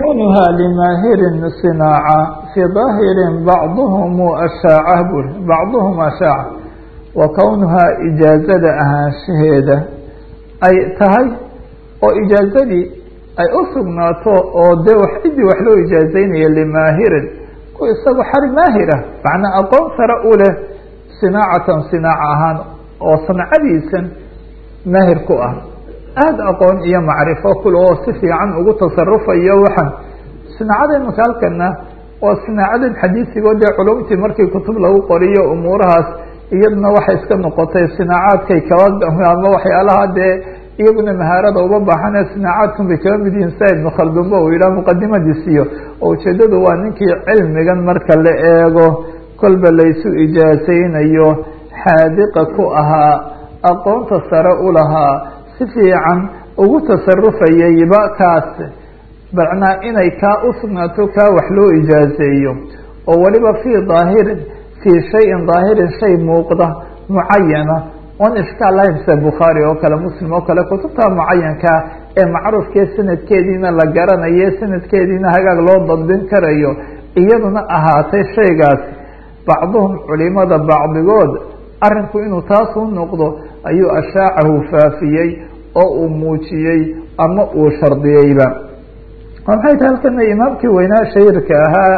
kownuha limaahirin sinaaca fii daahirin bacduhum ashaaca bur bacduhum ashaaca wa kownuhaa ijaazada ahaanshaheeda ay tahay oo ijaazadii ay u sugnaato oo dee wax ciddii wax loo ijaazeynaya limaahirin ku isagu xari maahirah macnaa aqoon sare u leh sinaacatan sinaaca ahaan oo sancadiisan maahir ku ah aada aqoon iyo macrifo kul oo si fiican ugu tasarufayo waxaan sinaacada imika halkana waa sinaacadan xadiisigoo dee culumtii markii kutub lagu qoriyo umuurahaas iyaduna waxay iska noqotay sinaacaadkay kaba ama waxyaalaha dee iyaguna mahaarada uba baaxane sinaacaadkan bay kaba mid yihiin sa ibnu khaldunba uu yidhaha muqadimadiisiyo oo ujeedadu waa ninkii cilmigan marka la eego kolba laysu ijaasaynayo xaadiqa ku ahaa aqoonta sare u lahaa si fiican ugu tasarufayayba kaas macnaa inay kaa u sugnaato kaa wax loo ijaazeeyo oo waliba fii daahirin fii shayin daahirin shay muuqda mucayana oon ishkaal lahayn sida bukhaari oo kale muslim oo kale kutubta mucayankaa ee macruufkee sanadkeediina la garanayo sanadkeediina hagaag loo dadbin karayo iyaduna ahaatay shaygaas bacduhum culimada bacdigood arrinku inuu taas u noqdo ayuu ashaacahu faafiyey oo uu muujiyey ama uu shardiyeyba maxay tahay halkana imaamkii weynaa shahiirka ahaa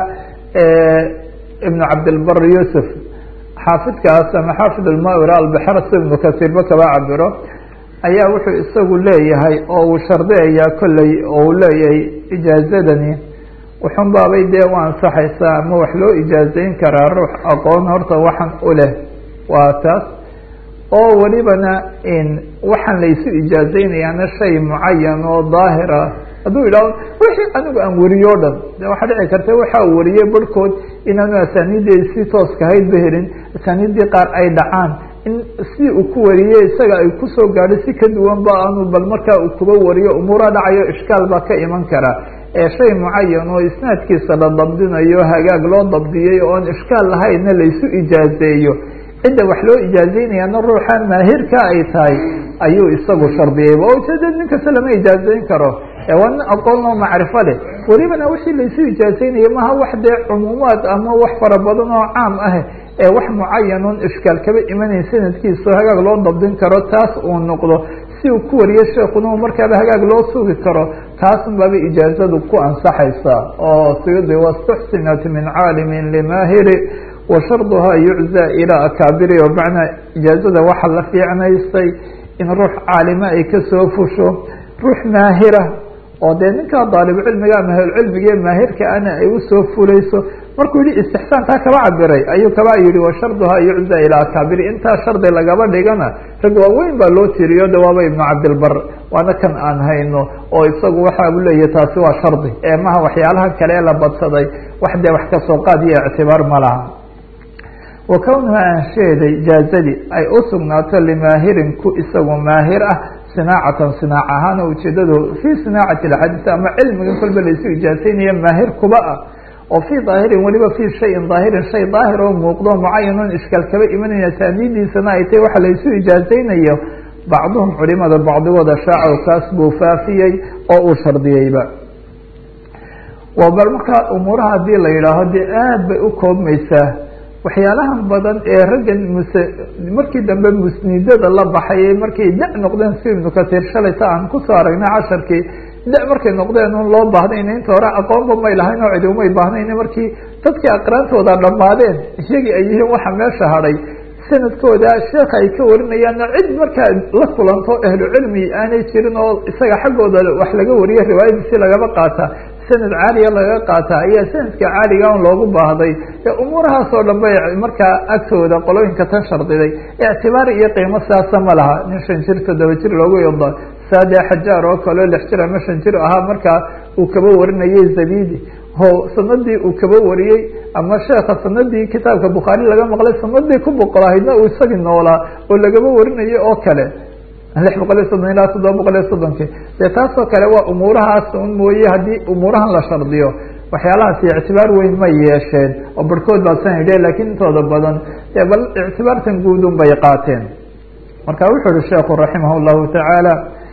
ibnu cabdilbar yuusuf xaafidkaas ama xaafid almawir albixar si ibnu kasiirba kaba cabiro ayaa wuxuu isagu leeyahay oo uu shardiyayaa kolley oo uu leeyahay ijaazadani wuxun baabay dee u ansaxaysaa ama wax loo ijaazeyn karaa ruux aqoon horta waxan u leh waa taas oo welibana waxaan laysu ijaazeynayaana shay mucayan oo daahira hadduu yidhahdo wixii anigu aan weriyo o dhan de waxaa dhici karta waxa uu wariyey barhkood inaanu asaaniideedi si tooska haydba helin asaaniiddii qaar ay dhacaan in si uu ku wariyey isaga ay kusoo gaadho si ka duwan ba aanu bal markaa uu kuba wariyo umuura dhacayo ishkaal baa ka iman kara ee shay mucayan oo isnaadkiisa la dabdinayo hagaag loo dabdiyey oon ishkaal lahaynna laysu ijaazeeyo cidda wax loo ijaazeynayana ruuxa maahirka ay tahay ayuu isagu shardiyeyba oo ujeeda nin kasta lama ijaazeyn karo waa nin aqoon oo macrifo leh welibana wixii laysu ijaazeynaya maha wax dee cumuumaad ama wax fara badan oo caam ah ee wax mucayan oon ishkaal kaba imanayn sanadkiisa hagaag loo dabdin karo taas uu noqdo si uu ku wariyo sheekuna markaaba hagaag loo sugi karo taasun baaba ijaazadu ku ansaxaysa oo siyudi wastuxsinat min caalimin limaahiri washarduha yuczى ilى akaabiri o macnaa ijaazada waxa la fiicnaystay in ruux caalima ay kasoo fusho ruux maahira oo dee ninkaa daalibcilmiga ama ahlcilmiga maahirka ana ay usoo fulayso markuu yihi istixsaankaa kaba cabiray ayuu kaba yihi washarduha yuczى ilى akaabiri intaa shardi lagaba dhigana rag waaweyn baa loo tiriyo de waaba ibnu cabdilbar waana kan aan hayno oo isagu waxa u leeyahy taasi waa shardi ee maha waxyaalaha kale ee la badsaday wax dee wax kasoo qaad iyo ictibaar ma laha wa kownuha aansheeday jaazadii ay u sugnaato limaahirin ku isagu maahir ah sinaacatan sinaac ahaan oo ujeedadu fii sinaacati axaadiis ama cilmigan kolba laysu ijaazeynaya maahir kuba ah oo fii daahirin weliba fii shayin daahirin shay daahir oo muuqdo mucayan oon ishkaal kaba imanaya taaniidiisana ay tahy waxa laysu ijaazeynayo bacduhum culimada bacdigooda shaacow kaas buu faafiyey oo uu shardiyeyba bal markaa umuuraha hadii la yidhaaho dee aad bay u koobmaysaa waxyaalahan badan ee raggan mus markii dambe musnidada la baxay markay da noqdeen si ibnu kasiir shalayta aan kusoo aragnay casharkii da markay noqdeen un loo baahnayn inta hore aqoonba may lahayn oo cidi umay baahnayn markii dadkii aqraantooda dhammaadeen iyagii ay yihiin waxa meesha hadhay sanadkooda sheeka ay ka warinayaanna cid markaa la kulanto ahlu cilmi aanay jirin oo isaga xaggooda wax laga wariyo riwaayadiisi lagaba qaata sanad caaliya laga qaata ayaa sanadka caaliga on loogu baahday ee umuurahaas oo dhan bay markaa agtooda qolooyinka tan shardiday ictibaar iyo qiimo siyaasa ma laha nin shan jir toddoba jir loogu yado saade xajaar oo kaleo lix jir ama shan jir ahaa markaa uu kaba warinayay zabidi ho sanadii uu kaba wariyey ama sheeka sanadii kitaabka bukhaari laga maqlay sanadii ku boqolahaydna uu isagii noolaa oo lagaba warinayay oo kale lix boqol iyo soddon ilaa toddoba boqol iyo soddonkii dee taasoo kale waa umuurahaas un mooye haddii umuurahan la shardiyo waxyaalahaasi ictibaar weyn ma yeesheen oo barhkood baa san yidhe lakiin intooda badan dee bal ictibaartan guud un bay qaateen marka wuxuu uhi sheekhu raximah llahu tacaala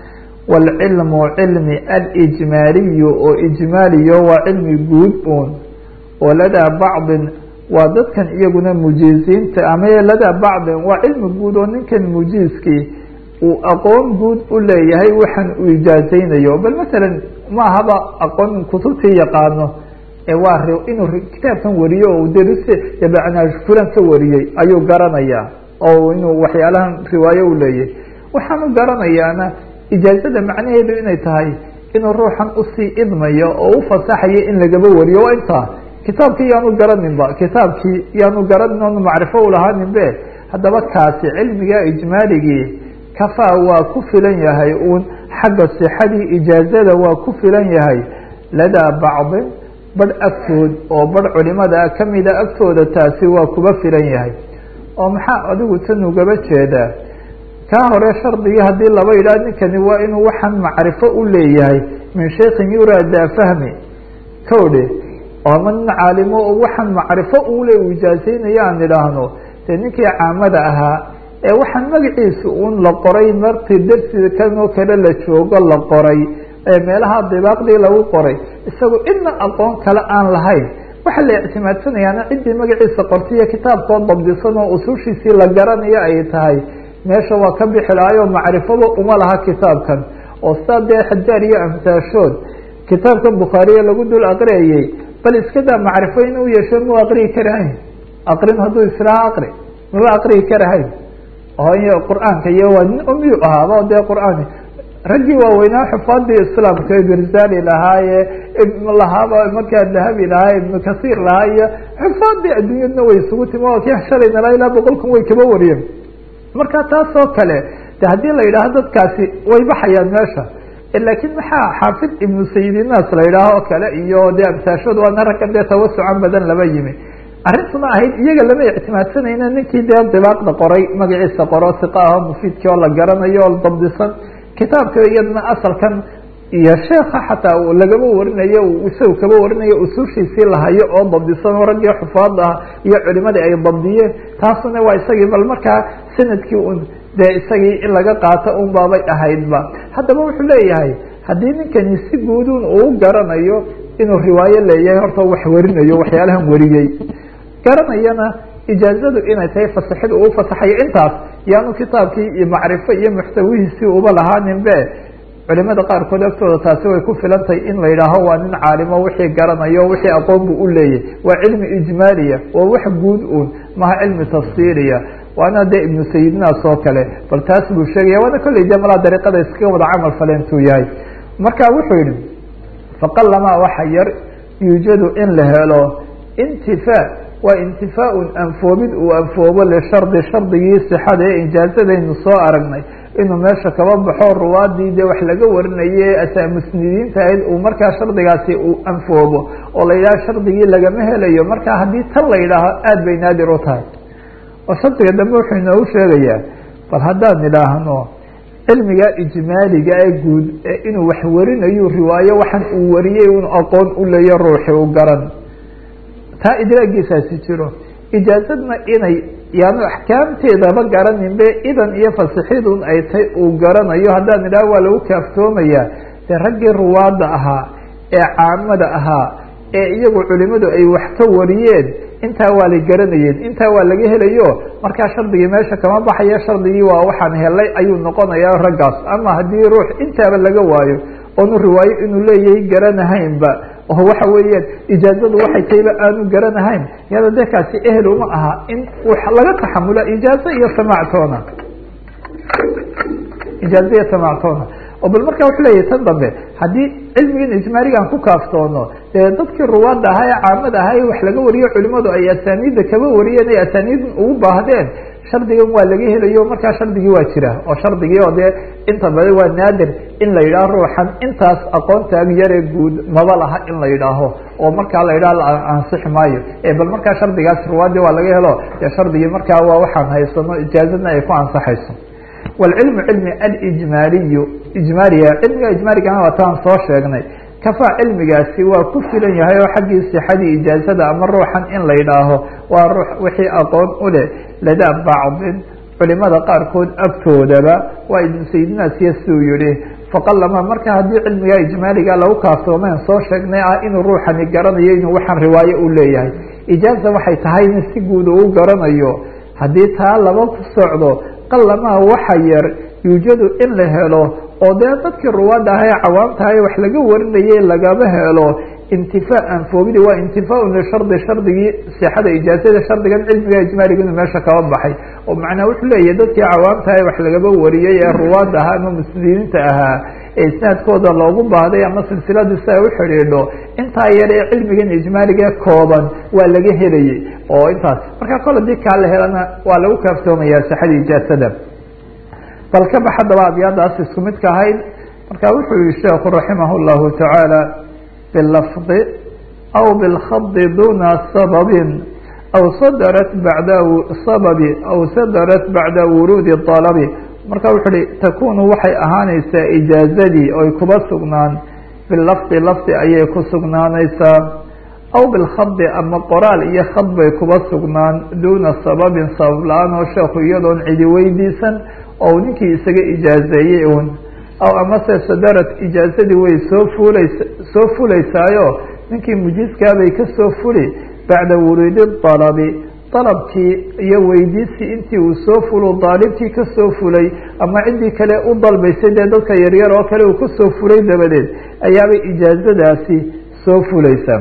wاlcilmu cilmi alijmaaliyu oo ijmaaliyo waa cilmi guud uun oo ladaa bacdin waa dadkan iyaguna mujiisiinta ama ladaa bacdin waa cilmi guud oo ninkan mujiiskii uu aqoon guud u leeyahay waxaan uu ijaazaynayo bal masalan ma ahaba aqoon kutubtii yaqaano ee waa inuu kitaabkan wariyo oo daris dabacnaa fulan ka wariyey ayuu garanayaa oo inuu waxyaalahan riwaayo u leeyahay waxaan u garanayaana ijaazada macnaheedu inay tahay inuu ruuxan usii idmayo oo u fasaxayo in lagaba wariyo waa intaa kitaabkii yaanu garaninba kitaabkii yaanu garanin oonu macrifo ulahaanin be haddaba kaasi cilmiga ijmaaligii kafaa waa ku filan yahay uun xagga sixadii ijaazada waa ku filan yahay ladaa bacdin badh agtood oo badh culimada kamida agtooda taasi waa kuba filan yahay oo maxaa adigu tan ugaba jeedaa kaa hore shardigii haddii laba yidhaah ninkani waa inuu waxaan macrifo u leeyahay min shaykin yuraada fahmi kowdhe ama nin caalimo oo waxaan macrifo ule u ijaazaynaya aan idhaahno dee ninkii caamada ahaa ee waxaan magaciisa un la qoray martii dersiga kanoo kale la joogo la qoray ee meelaha dibaaqdii lagu qoray isagu idna aqoon kale aan lahayn waxaa la ictimaadsanayaana ciddii magaciisa qortay iyo kitaabkoo dabdisan oo usushiisii la garanayo ay tahay meesha waa ka bixi lahaayoo macrifaba uma laha kitaabkan oo sidaa dee xajaar iyo amsaashood kitaabkan bukhaariye lagu dul aqriyayey bal iska daa macrifo in u yeesho mau aqriyi karahayn aqrin hadduu islaha aqri maba aqriyi karahayn oo iyo qur-aanka iyo waa nin umiyu ahaaba dee qur-aan raggii waaweynaa xufaadii islaamka ibrzali lahaaye lahaaba markaa dahabi lahaa ibnu kasiir lahaa iyo xufaadii adduunyadna way isugu timi oo kii shalayna laa ilaa boqol kun way kaba wariyeen marka taas oo kale de haddii la yidhaaho dadkaasi way baxayaan meesha laakiin maxaa xaafid ibnu sayidinaas la yidhaaho oo kale iyo dee amsaashooda waana ragga dee tawasucan badan laba yimi arrintuna ahayd iyaga lama ictimaadsanayna ninkii dee dibaaqda qoray magaciisa qoro siqa aho mufiidkii oo la garanayo oo dabdisan kitaabka iyadna asalkan iyo sheeka xataa lagaba warinayo isaga kaba warinayo usushiisii lahayo oo dabdisan oo raggii xufaada ah iyo culimadii ay dabdiyeen taasuna waa isagii bal markaa sanadkii un dee isagii in laga qaato un baabay ahaydba haddaba wuxuu leeyahay haddii ninkani si guudun uu garanayo inuu riwaayo leeyahay horta wax warinayo waxyaalahan wariyey garanayana ijaazadu inay tahay fasaxida uu fasaxayo intaas yaanu kitaabkii iyo macrifo iyo muxtawihiisii uba lahaanin be culimada qaarkood agtooda taasi way ku filantahay in la yidhaaho waa nin caalimo wixii garanayo wixii aqoon buu u leeyahy waa cilmi ijmaaliya waa wax guud un maha cilmi tafsiiriya waana dee ibnu sayidinaas oo kale bal taas buu sheegaya waana kolley de malaa dariiqada iskaga wada camal faleentuu yahay marka wuxuu yihi faqalamaa waxa yar yuujadu in la helo intifaa waa intifaaun anfoobid uu anfoobo lishardi shardigii sixada ee ijaazadaynu soo aragnay inuu meesha kaba baxo ruwaadii dee wax laga warinaye ataa musnidiinta ahayd uu markaa shardigaasi uu anfoobo oo la yidhaha shardigii lagama helayo marka haddii tan la yidhaaho aada bay naadir u tahay oo shardiga dambe wuxuu inoogu sheegayaa bal haddaan idhaahno cilmiga ijmaaliga ee guud ee inuu wax warinayo riwaayo waxaan uu wariyey un aqoon u leeyo ruuxi u garan taa idraagiisaasi jiro ijaazadna inay yaanu axkaamteedaba garaninbe idan iyo fasixidun ay tay uu garanayo haddaan idhaha waa lagu kaaftoomayaa dee raggii ruwaadda ahaa ee caamada ahaa ee iyagu culimadu ay wax ka wariyeen intaa waa la garanayeen intaa waa laga helayo markaa shardigii meesha kama baxayo shardigii waa waxaan helay ayuu noqonayaa raggaas ama haddii ruux intaaba laga waayo oonu riwaayo inuu leeyahay garanahaynba oo waxa weeyaan ijaazadu waxay tayba aanu garanahayn yada dee kaasi ehel uma aha in laga taxamula ijaazo iyo samactoona ijaazo iyo samactoona oo bal marka wuxuu leeyahay tan dambe haddii cilmigan ijmaaligan ku kaaftoono dee dadkii ruwaadda ahaa ee caamada ahaa ee wax laga wariyo culimadu ay asaaniidda kaba wariyeen ay asaaniid ugu baahdeen shardigan waa laga helayo markaa shardigii waa jira oo shardigii oo dee inta badan waa naadir in la yidhaaho ruuxan intaas aqoontaag yaree guud maba laha in la yidhaaho oo markaa la yidhaho la ansixi maayo e bal markaa shardigaas ruwaadii waa laga helo dee shardigii markaa waa waxaan haysano ijaazadna ay ku ansaxayso wاlcilmu cilmi alijmaaliyu ijmaaliya cilmiga ijmaaligana waa taan soo sheegnay kafaa cilmigaasi waa ku filan yahay oo xaggii sixadii ijaazada ama ruuxan in la yidhaaho waa ruux wixii aqoon u leh ladaa bacdin culimada qaarkood agtoodaba waa ibnu sayidinaasiya siduu yihi faqalama marka haddii cilmiga ijmaaliga lagu kaaftoomeen soo sheegnay ah inuu ruuxani garanayo inuu waxaan riwaayo u leeyahay ijaaza waxay tahay in si guud uu garanayo haddii taa laba ku socdo qalamaha waxa yar yuujadu in la helo oo dee dadkii ruwaadda aha ee cawaamtaha wax laga warinayay lagama helo intifaa anfoobidi waa intifaaun lishardi shardigii sixada ijaazada shardigan cilmiga ijmaaliga inuu meesha kaba baxay oo macnaa wuxuu leeyahay dadkii cawaamtaha wax lagaba wariyey ee ruwaadda ahaa ama muslimiinta ahaa ee isnaadkooda loogu baahday ama silsiladu si ay u xidhiidho intaa yar ee cilmigan ijmaaliga kooban waa laga helayay oo intaas marka kol hadii kaa la helana waa lagu kaaftoomayaa sixada ijaazada bal ka bax haddaba abyaadaas isku midka ahayd marka wuxuu yihi sheekhu raximah llahu tacaala bilafdi aw bilkhadi duna sababin aw sadarat bacda sababi aw sadarat bacda wuruudi dalabi marka wuxuu uhi takunu waxay ahaanaysaa ijaazadii oy kuba sugnaan bilafdi lafdi ayay ku sugnaanaysaa aw bilkhadi ama qoraal iyo khad bay kuba sugnaan duuna sababin sabab la-aan oo sheekhu iyadoon cidi weydiisan oo ninkii isaga ijaazeeyey un aw amase sadarat ijaazadii way soo fuulays soo fulaysaayo ninkii mujiiskaabay kasoo fuli bacda wuruudi dalabi dalabkii iyo weydiisii intii uu soo fulo daalibkii kasoo fulay ama ciddii kale u dalbaysay dee dadka yaryar oo kale uu kasoo fulay dabadeed ayaabay ijaazadaasi soo fulaysaa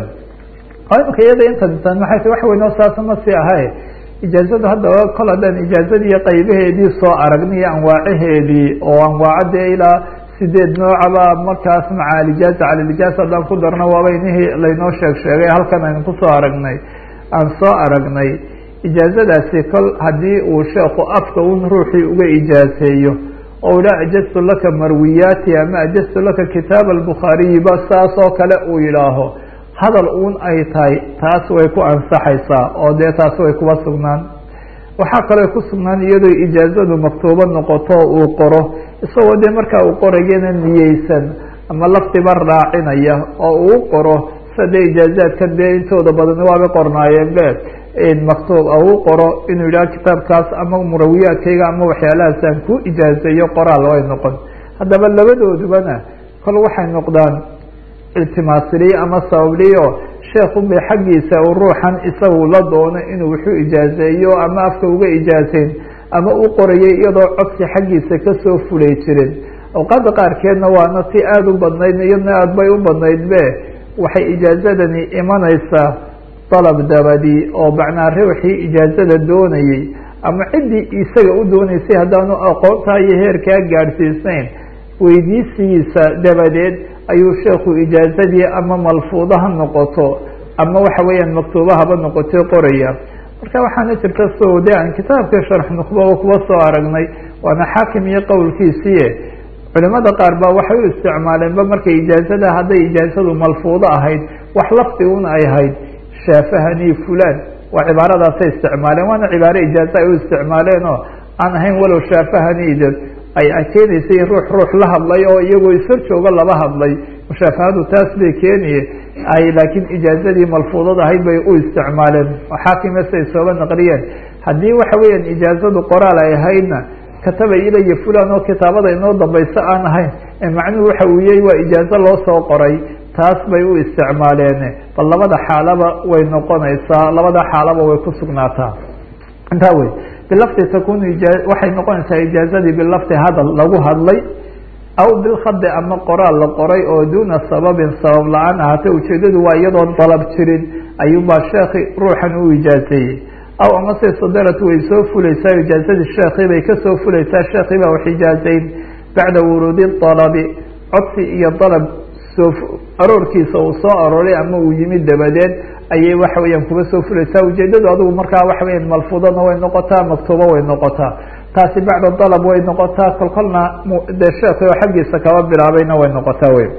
imika iyada intan maxay ta wax weyn oo saasa ma sii ahay ijaazadu haddaba kol haddaan ijaazadii qaybaheedii soo aragnay anwaacaheedii oo anwaacadee ilaa sideed noocaba markaas maca alijaaza cala lijaaza haddaan ku darno waaba inihii laynoo sheeg sheegay halkan aynu kusoo aragnay aan soo aragnay ijaazadaasi kol haddii uu sheekhu afka un ruuxii uga ijaazeeyo oo ila ajaztu laka marwiyaati ama ajaztu laka kitaab albukhaariyiba saas oo kale uu yidhaaho hadal uun ay tahay taas way ku ansaxaysaa oo dee taas way kuba sugnaan waxaa kaloo ku sugnaan iyadoo ijaazadu maktuubo noqoto uu qoro isagoo dee markaa uu qorayana niyeysan ama lafdiba raacinaya oo uu qoro sida dee ijaazaadkan dee intooda badan waaba qornaayeen be maktuub uu qoro inuu yidhaha kitaabkaas ama murawiyaadkayga ama waxyaalahaasaan ku ijaazeeyo qoraal way noqon haddaba labadoodubana kol waxay noqdaan iltimaasiliye ama sababliyo sheekun bay xaggiisa uu ruuxan isagu la doono inuu wuxuu ijaazeeyo ama afka uga ijaazeyn ama u qorayay iyadoo codsi xaggiisa kasoo fulay jirin awqaada qaarkeedna waana ti aada u badnayd iyadna aada bay u badnayd be waxay ijaazadani imanaysaa dalab dabadi oo macnaa ruuxii ijaazada doonayey ama ciddii isaga u doonaysay haddaanu aqoontaa iyo heerkaa gaadhsiisnayn weydiisigiisa dabadeed ayuu sheekhu ijaazadii ama malfuudo ha noqoto ama waxa weeyaan maktuuba haba noqotay qoraya marka waxaana jirta so de aan kitaabka sharx nukhbaba kuba soo aragnay waana xaakim iyo qowlkiisiie culimada qaar ba waxay u isticmaaleenba markay ijaazada hadday ijaazadu malfuudo ahayd wax lafdi un ay ahayd shaafahani fulan waa cibaaradaasay isticmaaleen waana cibaare ijaaza ay u isticmaaleen oo aan ahayn walow shaafahaniid ay keenaysay ruux ruux la hadlay oo iyagoo ishor jooga laba hadlay mushaafahadu taas bay keeniye ay laakiin ijaazadii malfuudad ahayd bay u isticmaaleen xaakimese ay sooba naqliyeen haddii waxa weeyaan ijaazadu qoraal ay ahaydna kataba ilaya fulan oo kitaabada inoo dambayso aan ahayn macnuhu waxa uu yahy waa ijaazo loo soo qoray taas bay u isticmaaleen bal labada xaalaba way noqonaysaa labada xaalaba way ku sugnaataa intaa wey bilafdi takunu waxay noqonaysaa ijaazadii bilafdi hadal lagu hadlay aw bilkhadi ama qoraal la qoray oo duuna sababin sabab la-aan ahaatay ujeedadu waa iyadoon dalab jirin ayuubaa sheekhi ruuxan u ijaazeeyey aw amase sadarat way soo fulaysaa ijaazadii sheekhi bay kasoo fulaysaa sheekhi baa wax ijaazeyn bacda wuruudi dalabi codsi iyo dalab soo aroorkiisa uu soo arooray ama uu yimid dabadeed ayay waxa weeyaan kuba soo fulaysaa ujeedadu adigu markaa waxa weya malfuudana way noqotaa maktuubo way noqotaa taasi bacda dalab way noqotaa kolkolna dee sheekhi oo xaggiisa kaba bilaabayna way noqotaa wey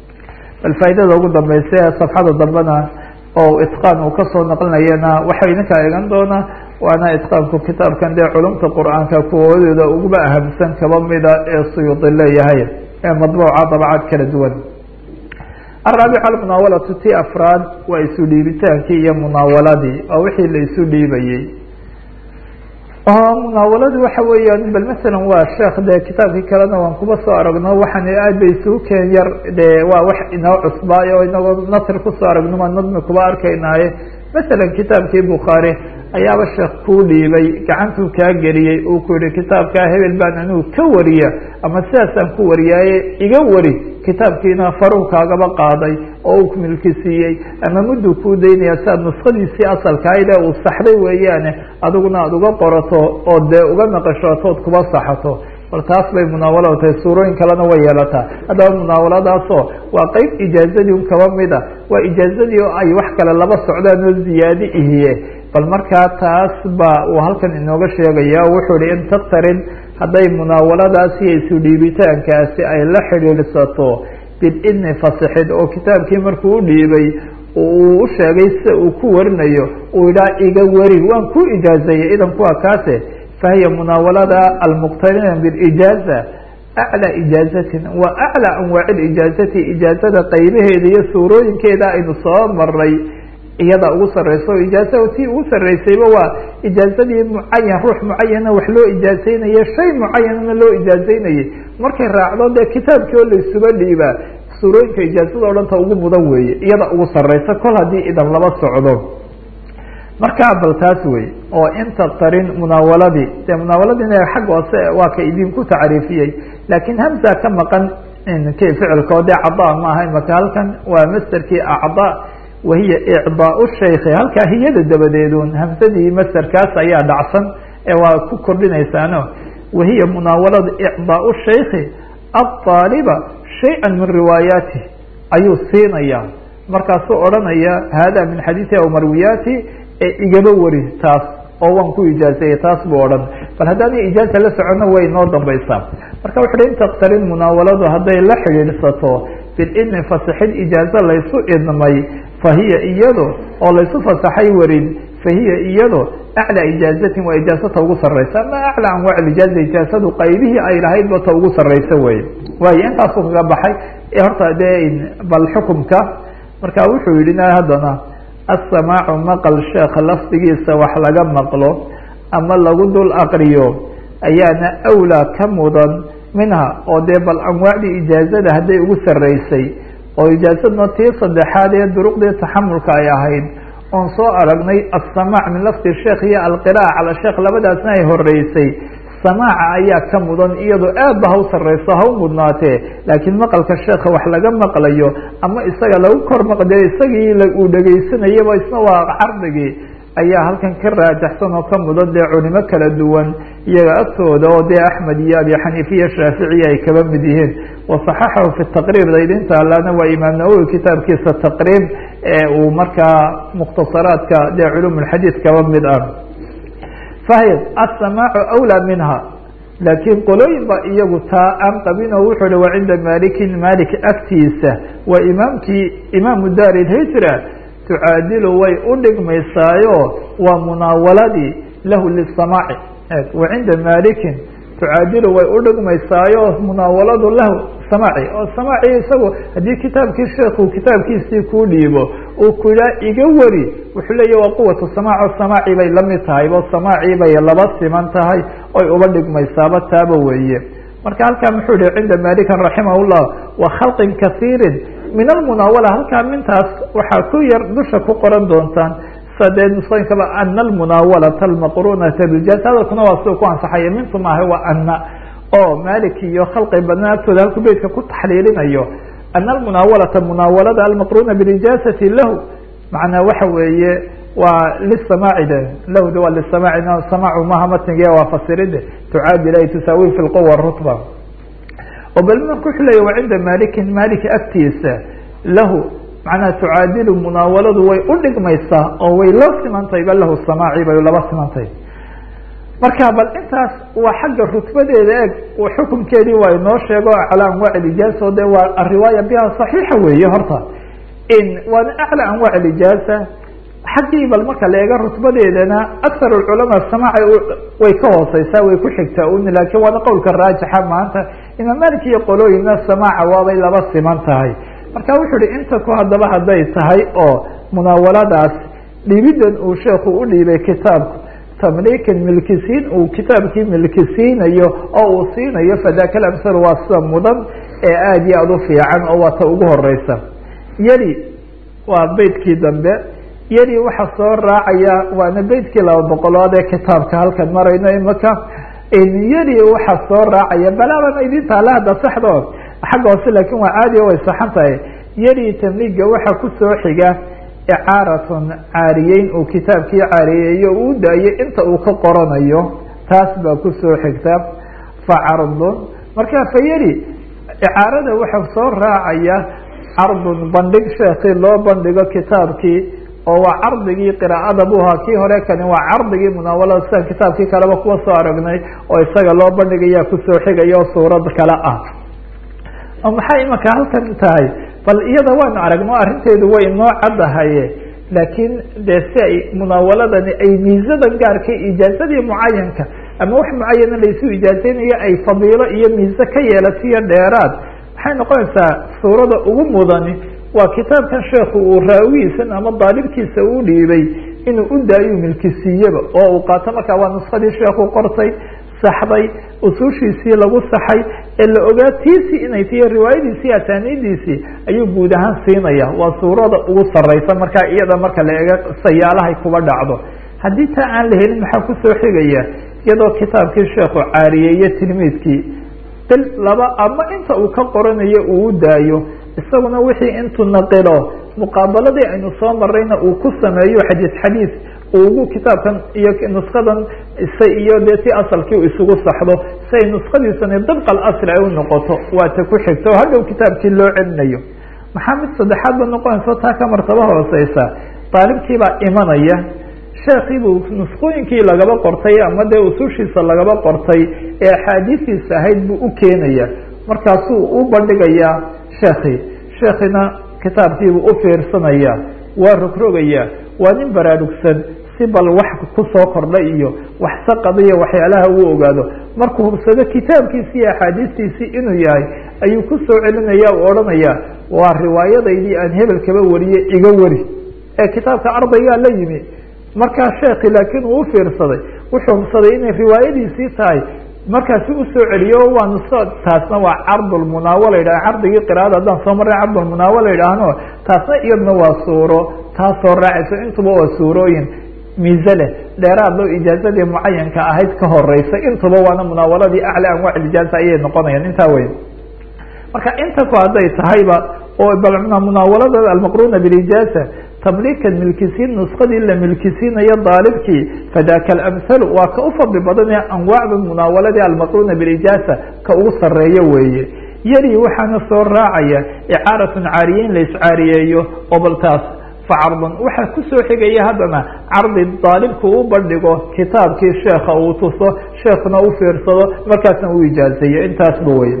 bal faaidada ugu dambeysa ee safxada dambena oo itqaan uu kasoo naqlinayana waxay ninkaa egan doonaa waana itqaanku kitaabkan dee culumta qur-aanka kuwoodooda uguba ahamsan kaba mida ee suyuudi leeyahay ee madbuuca dabcaad kala duwan araabic almunaawalatu ti afraad waa isu dhiibitaankii iyo munaawaladii waa wixii la isu dhiibayey munaawaladu waxa weeyaan bal masalan waa sheekh dee kitaabkii kalena waan kuba soo aragno waxaan aad bay isugu keen yar de waa wax inoo cusbaayo oo inagoo nasr kusoo aragno maa nadmi kuba arkaynaaye masalan kitaabkii bukhaari ayaaba sheekh kuu dhiibay gacantuu kaa geliyey uu ku yihi kitaabkaa hebel baan anigu ka wariya ama sidaasaan ku wariyaaye iga wari kitaabkiina faruu kaagaba qaaday oo uu milki siiyey ama mudduu kuu daynaya si aad nuskadiisii asalkaayde uu saxday weeyaane adiguna aada uga qorato oo dee uga naqashootood kuba saxato bal taas bay munaawalada tahay suurooyin kalena way yeelataa haddaba munaawaladaasoo waa qeyb ijaazadii un kaba mid a waa ijaazadii oo ay wax kale laba socdaan oo ziyaadi ihiye bal markaa taas ba uu halkan inooga sheegaya o wuxuu ihi in taktarin hadday munaawaladaasi iyo isu dhiibitaankaasi ay la xidhiidhsato bididni fasixid oo kitaabkii markuu u dhiibay uu u sheegay sida uu ku warinayo uu idhaa iga wari waan ku ijaazeeyey idanku waa kaase fahiya munaawalada almuqtarina bilijaaza aclى ijaazatin wa aclى anwaaci ijaazati ijaazada qaybaheeda iyo suurooyinkeeda aynu soo maray iyada ugu sareyso ijaaza tii ugu sareysayba waa ijaazadii mucayan ruux mucayana wax loo ijaazeynayay shay mucayanana loo ijaazeynayay markay raacdo dee kitaabkii oo laysuga dhiibaa suurooyinka ijaazada o dhanta ugu mudan weeye iyada ugu sareysa kol haddii idan laba socdo markaa bal taas wey oo inta tarin munaawaladii de munaawaladina xag hoose waa ka idinku tacriifiyey laakiin hamza ka maqan k ficilka oo dee cada maaha imaka halkan waa masterkii acda wahiya icdaa shaykhi halkaa hiyada dabadeedun hamsadii masterkaas ayaa dhacsan ee waa ku kordhinaysaano wahiya munaawalada icdaa shaykhi aطaaliba shayئa min riwaayaati ayuu siinaya markaasuu odhanaya hada min xadiiثi aw marwiyaati ee igaba wari taas oo waan ku ijaazeeyey taas buu odhan bal haddaana ijaaza la socono way noo dambaysaa marka wuxu uhi in taktarin munaawaladu hadday la xidhiidhsato bilidni fasixid ijaazo laysu idmay fahiya iyado oo laysu fasaxay warin fahiya iyado aclى ijaazatin waa ijaazata ugu sareysa ama aclى anwaac ijaaza ijaazadu qaybihii ay lahaydba ta ugu sareysa wey waayo intaasuu kaga baxay horta dee bal xukumka marka wuxuu yihi haddana asamaacu maqal sheekh lafdigiisa wax laga maqlo ama lagu dul aqriyo ayaana awlaa ka mudan minha oo dee bal anwaacdii ijaazada hadday ugu sareysay oo ijaazadna tii saddexaad ee duruqdii taxamulka ay ahayd oon soo aragnay asamaac min lafdi sheekh iyo alqira'a cala sheekh labadaasna ay horeysay samaaca ayaa ka mudan iyadoo aad ba ha u sareyso ha u mudnaatee laakiin maqalka sheekha wax laga maqlayo ama isaga lagu kor maqdee isagii uu dhegeysanayaba isna waa cardigii ayaa halkan ka raajaxsan oo ka mudan dee culimo kala duwan iyaga agtooda oo dee axmed iyo abi xaniifa iyo shaaficiya ay kaba mid yihiin wasaxaxahu fi taqriib daydinta allana waa imaam nawowi kitaabkiisa taqriib ee uu markaa mukhtasaraadka dee culum lxadiid kaba mid ah fahy asamaacu awlaa minha laakiin qolooyin ba iyagu taa aan qabin oo wuxuu hi wa cinda malikin malik agtiisa waa imaamkii imaamu dar lhijra tucaadilu way u dhigmaysaayo waa munaawaladii lahu lisamaaci wa cinda malikin tucaadilu way u dhigmaysaayo munaawaladu lahu samaaci oo samaaci isagu haddii kitaabkii sheekhu kitaabkiisii kuu dhiibo uu ku yidhaha iga wari wuxuu leeya waa quwatu samaac oo samaaci bay lamid tahay bo samaaci bay laba siman tahay oy uba dhigmaysaaba taaba weeye marka halkaa muxuu yihi cinda malikan raximah llah wa khalqin kasiirin min almunaawala halkaa mintaas waxaa ku yar dusha ku qoran doontaan sadee nusooyinkaba ana almunaawalata almaqrunata biljaz hadalkuna waa sida ku ansaxaya mintu maaha waa ana oo malik iyo khalqi badnaa agtooda halku beytka ku taxliilinayo ana almunaawalata munaawalada almaqruna bilijazati lahu macnaa waxa weeye waa lisamaaci de lahu de waa lisamaaci samaacu maha matnige waa fasiride tucaadil ay tusaawi fi lquwa rutba oo bal marka wuxuu leya wa cinda malikin malik agtiisa lahu macnaha tucaadilu munaawaladu way u dhigmaysaa oo way la simantahay bal lahu samaaci bay laba simantahay marka bal intaas waa xagga rutbadeeda eeg xukunkeedii waa inoo sheego calaa anwaac ijaaza de waa ariwaaya biha صaxiixa weeye horta waana aclى anwaac ijaaza xaggii bal marka la eega rutbadeedana akar culamaa samaaca way ka hooseysaa way ku xigtaa un laakiin waana qowlka raajixa maanta imaam malik iyo qolooyina samaaca waabay laba siman tahay marka wuxuu uhi inta ku haddaba hadday tahay oo munaawaladaas dhiibidan uu sheekhu u dhiibay kitaabku tamliikin milkisiin uu kitaabkii milkisiinayo oo uu siinayo fadaka alamsal waa sida mudan ee aada iyo aada u fiican oo waa ta ugu horeysa yeli waa beytkii dambe yeli waxaa soo raacaya waana beytkii laba boqolood ee kitaabka halkan marayno imaka yeli waxaa soo raacaya balaaban idin taala hadda saxdo xagga hoose laakin waa caadi o way saxan tahay yeli tamliiga waxaa kusoo xiga icaaratun caariyeyn uu kitaabkii caariyeeyo uu daayo inta uu ka qoranayo taas baa kusoo xigta facardun marka fayeli icaarada waxaa soo raacaya cardun bandhig sheekii loo bandhigo kitaabkii oo waa cardigii qiraa'ada buu ahaa kii hore kani waa cardigii munaawalada sidan kitaabkii kaleba kuwa soo aragnay oo isaga loo bandhigaya kusoo xigaya oo suurad kale ah oo maxay imaka halkan tahay bal iyada waanu aragno arrinteedu way inoo caddahaye laakiin dee si ay munaawaladani ay miisadan gaarka ijaazadii mucayanka ama wax mucayana laysu ijaazeynayo ay fadiilo iyo miise ka yeelatiyo dheeraad maxay noqonaysaa suurada ugu mudani waa kitaabkan sheekhu uu raawigiisan ama daalibkiisa uu dhiibay inuu u daayo milkisiiyaba oo uu qaato markaa waa nuskadii sheekhu qortay saxday usuushiisii lagu saxay ee la ogaa tiisii inay tiyo riwaayadiisii asaaniidiisii ayuu guud ahaan siinaya waa suurada ugu sareysa markaa iyada marka la ega sayaalahay kuba dhacdo haddii taa aan la helin maxaa kusoo xigaya iyadoo kitaabkii sheekhu caariyeeye tilmiidkii bil laba ama inta uu ka qoranayo uu u daayo isaguna wixii intuu naqilo muqaabaladii aynu soo marayna uu ku sameeyo xadiis xadiis ugu kitaabkan iyo nuskadan s iyo dee ti asalkii u isugu saxdo si ay nuskadiisani dabqa alasli ay u noqoto waa ta ku xigta oo hadhow kitaabkii loo celinayo maxaa mid saddexaad ba noqonaysa taa ka martaba hooseysa daalibkiibaa imanaya sheekiibuu nuskooyinkii lagaba qortay ama dee usushiisa lagaba qortay ee axaadiistiisa ahayd buu u keenaya markaasuu u bandhigayaa sheekii sheekina kitaabkiibuu u fiirsanaya waa rogrogaya waa nin baraarugsan si bal wax kusoo kordhay iyo wax saqadiyo waxyaalaha uu ogaado markuu hubsado kitaabkiisi iyo axaadiistiisii inuu yahay ayuu kusoo celinaya u odhanaya waa riwaayadaydii aan hebel kaba wariyey iga wari ee kitaabka ardaygaa la yimi markaa sheekhi laakiin uu ufiirsaday wuxuu hubsaday inay riwaayadiisii tahay markaasi usoo celiyo waa nuso taasna waa cardulmunaawala yidhah cardigii qiraada haddaan soo marray cardulmunaawala yidhaahno taasna iyadna waa suuro taasoo raacayso intuba waa suurooyin miise leh dheeraad loo ijaazadii mucayanka ahayd ka horeysa intuba waana munaawaladii acla anwaac ijaaza ayay noqonayaan intaa wey marka inta ku hadday tahayba oo munaawalada almaqruna bilijaaza tamliikan milkisiin nuskadii la milkisiinayo daalibkii fadaka alamhalu waa ka u fadli badan ee anwaacda munaawaladii almaqruna bilijaaza ka ugu sareeyo weeye yari waxaana soo raacaya icaaratun caariyeyn la iscaariyeeyo oo baltaas facardun waxaa kusoo xigaya haddana cardi daalibku u bandhigo kitaabkii sheekha uu tuso sheekuna u fiirsado markaasna u ijaazeeyo intaasba wey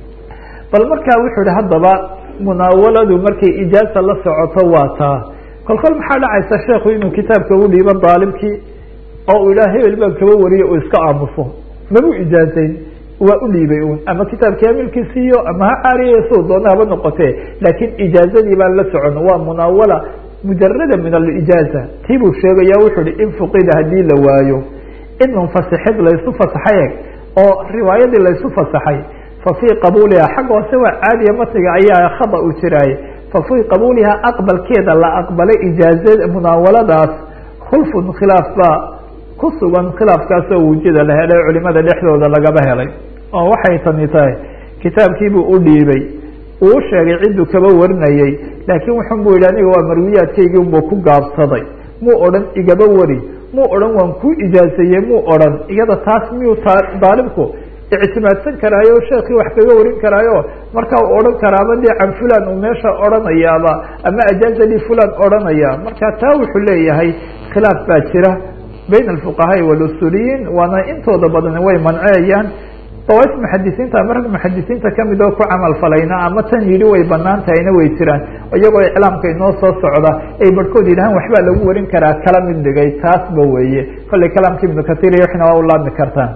bal markaa wuxuu ihi haddaba munaawaladu markay ijaaza la socoto waa taa kolkol maxaa dhacaysa sheekhu inuu kitaabka u dhiibo daalibkii oo uu idhaha hebel baan kaba wariye uu iska aamuso mabu ijaazayn waa u dhiibay un ama kitaabkii hamilkiisiiyo ama ha caariyayo siduu doona haba noqotee laakiin ijaazadii baan la socon waa munaawala mujarada min alijaaza tii buu sheegaya wuxuu hi in fuqida haddii la waayo in munfasixid laysu fasaxay eg oo riwaayadii laysu fasaxay fa fii qabuuliha xagga hoose waa caadiya matiga ayaa khada u jiraaye fa fii qabuuliha aqbalkeeda la aqbalay ijaaza munaawaladaas khulfun khilaaf baa ku sugan khilaafkaasoo wujida la helay culimada dhexdooda lagaba helay oo waxay tani tahay kitaabkiibuu u dhiibay uu u sheegay cidduu kaba warinayey laakiin wuxun buu yidhi aniga waa marwiyaadkaygii unbuu ku gaabsaday muu odhan igaba wari muu odhan waan kuu ijaazeeyey muu odhan iyada taas miyuu daalibku ictimaadsan karaayo o sheekii wax kaga warin karaayo markaa uu odhan karaaba dee can fulan uu meesha odhanayaaba ama ajaazadii fulan odhanaya marka taa wuxuu leeyahay khilaaf baa jira bayn alfuqahaai walusuliyiin waana intooda badani way manceeyaan dawais muxadisiinta ama rag muxadisiinta kamid oo ku camal falayna ama tan yidhi way banaan tahayna way jiraan iyagoo iclaamka inoo soo socda ay barhkood yidhahaan waxbaa lagu warin karaa kala mid dhigay taasba weeye kollay kalaamka ibnu katir iyo waxna waa u laabmi kartaan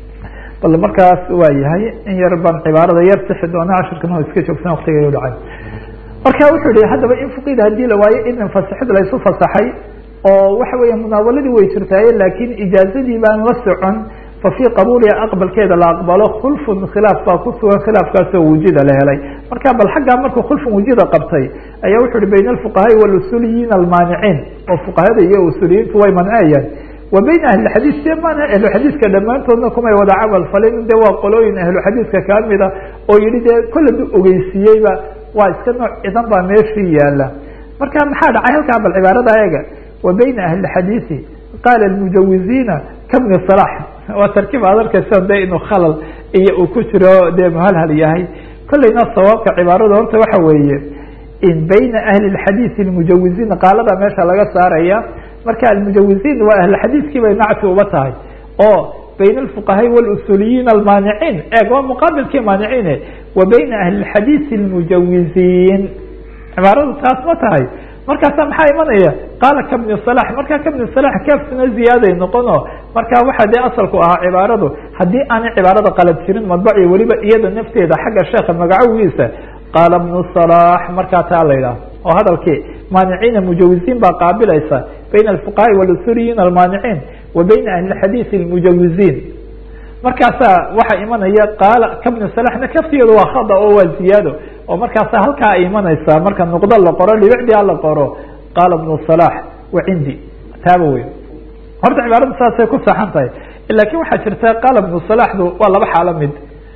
bal markaas waa yahay in yar baan cibaarada yar sixi doona cashirkan o iska joogsan waktiga u dhacay marka wuxuu yihi haddaba in fuqida haddii la waayo in fasixid laysu fasaxay oo waxa weeye munaawaladii way jirtaaye laakiin ijaazadii baan la socon fa fii qabuuliha aqbalkeeda la aqbalo khulfun khilaaf baa ku sugan khilaafkaasoo wujida la helay marka bal xaggaa markuu khulfun wujida qabtay ayaa wuxu uhi bayna alfuqahaai walusuliyiin almaaniciin oo fuqahada iyo usuliyiintu way manceeyaan wa bayna ahlixadiis de maana ahluxadiiska dhammaantoodna kumay wada camal falin de waa qolooyin ahluxadiiska kamida oo yihi dee kollaba ogeysiiyeyba waa iska nooc cidan baa meeshii yaala marka maxaa dhacay halkaa bal cibaarada eega wa bayna ahlixadiisi qaala almujawiziina kabni salax waa tarkiib aad arkaysa de inuu khalal iyo uu ku jiro dee muhalhal yahay kolleyna sawaabka cibaarada horta waxa weeye in bayna ahli lxadiisi almujawiziin qaalada meesha laga saaraya marka almujawiziin waa ahlxadiiskii bay nacti uba tahay oo bayna alfuqahaai walusuliyiin almaaniciin eeg waa muqaabilkii maaniciine wa bayna ahli lxadiisi almujawiziin cibaaradu taas ma tahay markaasa maxaa imanaya qaala kabni salax marka kabni salax kaafsina ziyaaday noqono marka waxaa dee asalku ahaa cibaaradu haddii aanay cibaarada qalad jirin madbaci weliba iyada nafteeda xagga sheekha magacowiisa qaala bnu salax markaa taa la yidhaah oo hadalkii maaniciina mujawiziin baa qaabilaysa bayna alfuqahaai walusuliyiin almaaniciin wa bayna ahli xadiisi almujawiziin markaasaa waxaa imanaya qaala kabni salaxna kaftigeedu waa khada oo waa ziyaado oo markaasa halkaa ay imanaysaa marka nuqdo la qoro dhibicdia la qoro qaala bnu salax wa cindi taaba wey horta cibaaradu saasay ku saxan tahay lakin waxaa jirta qaala ibnu salaxdu waa laba xaalo mid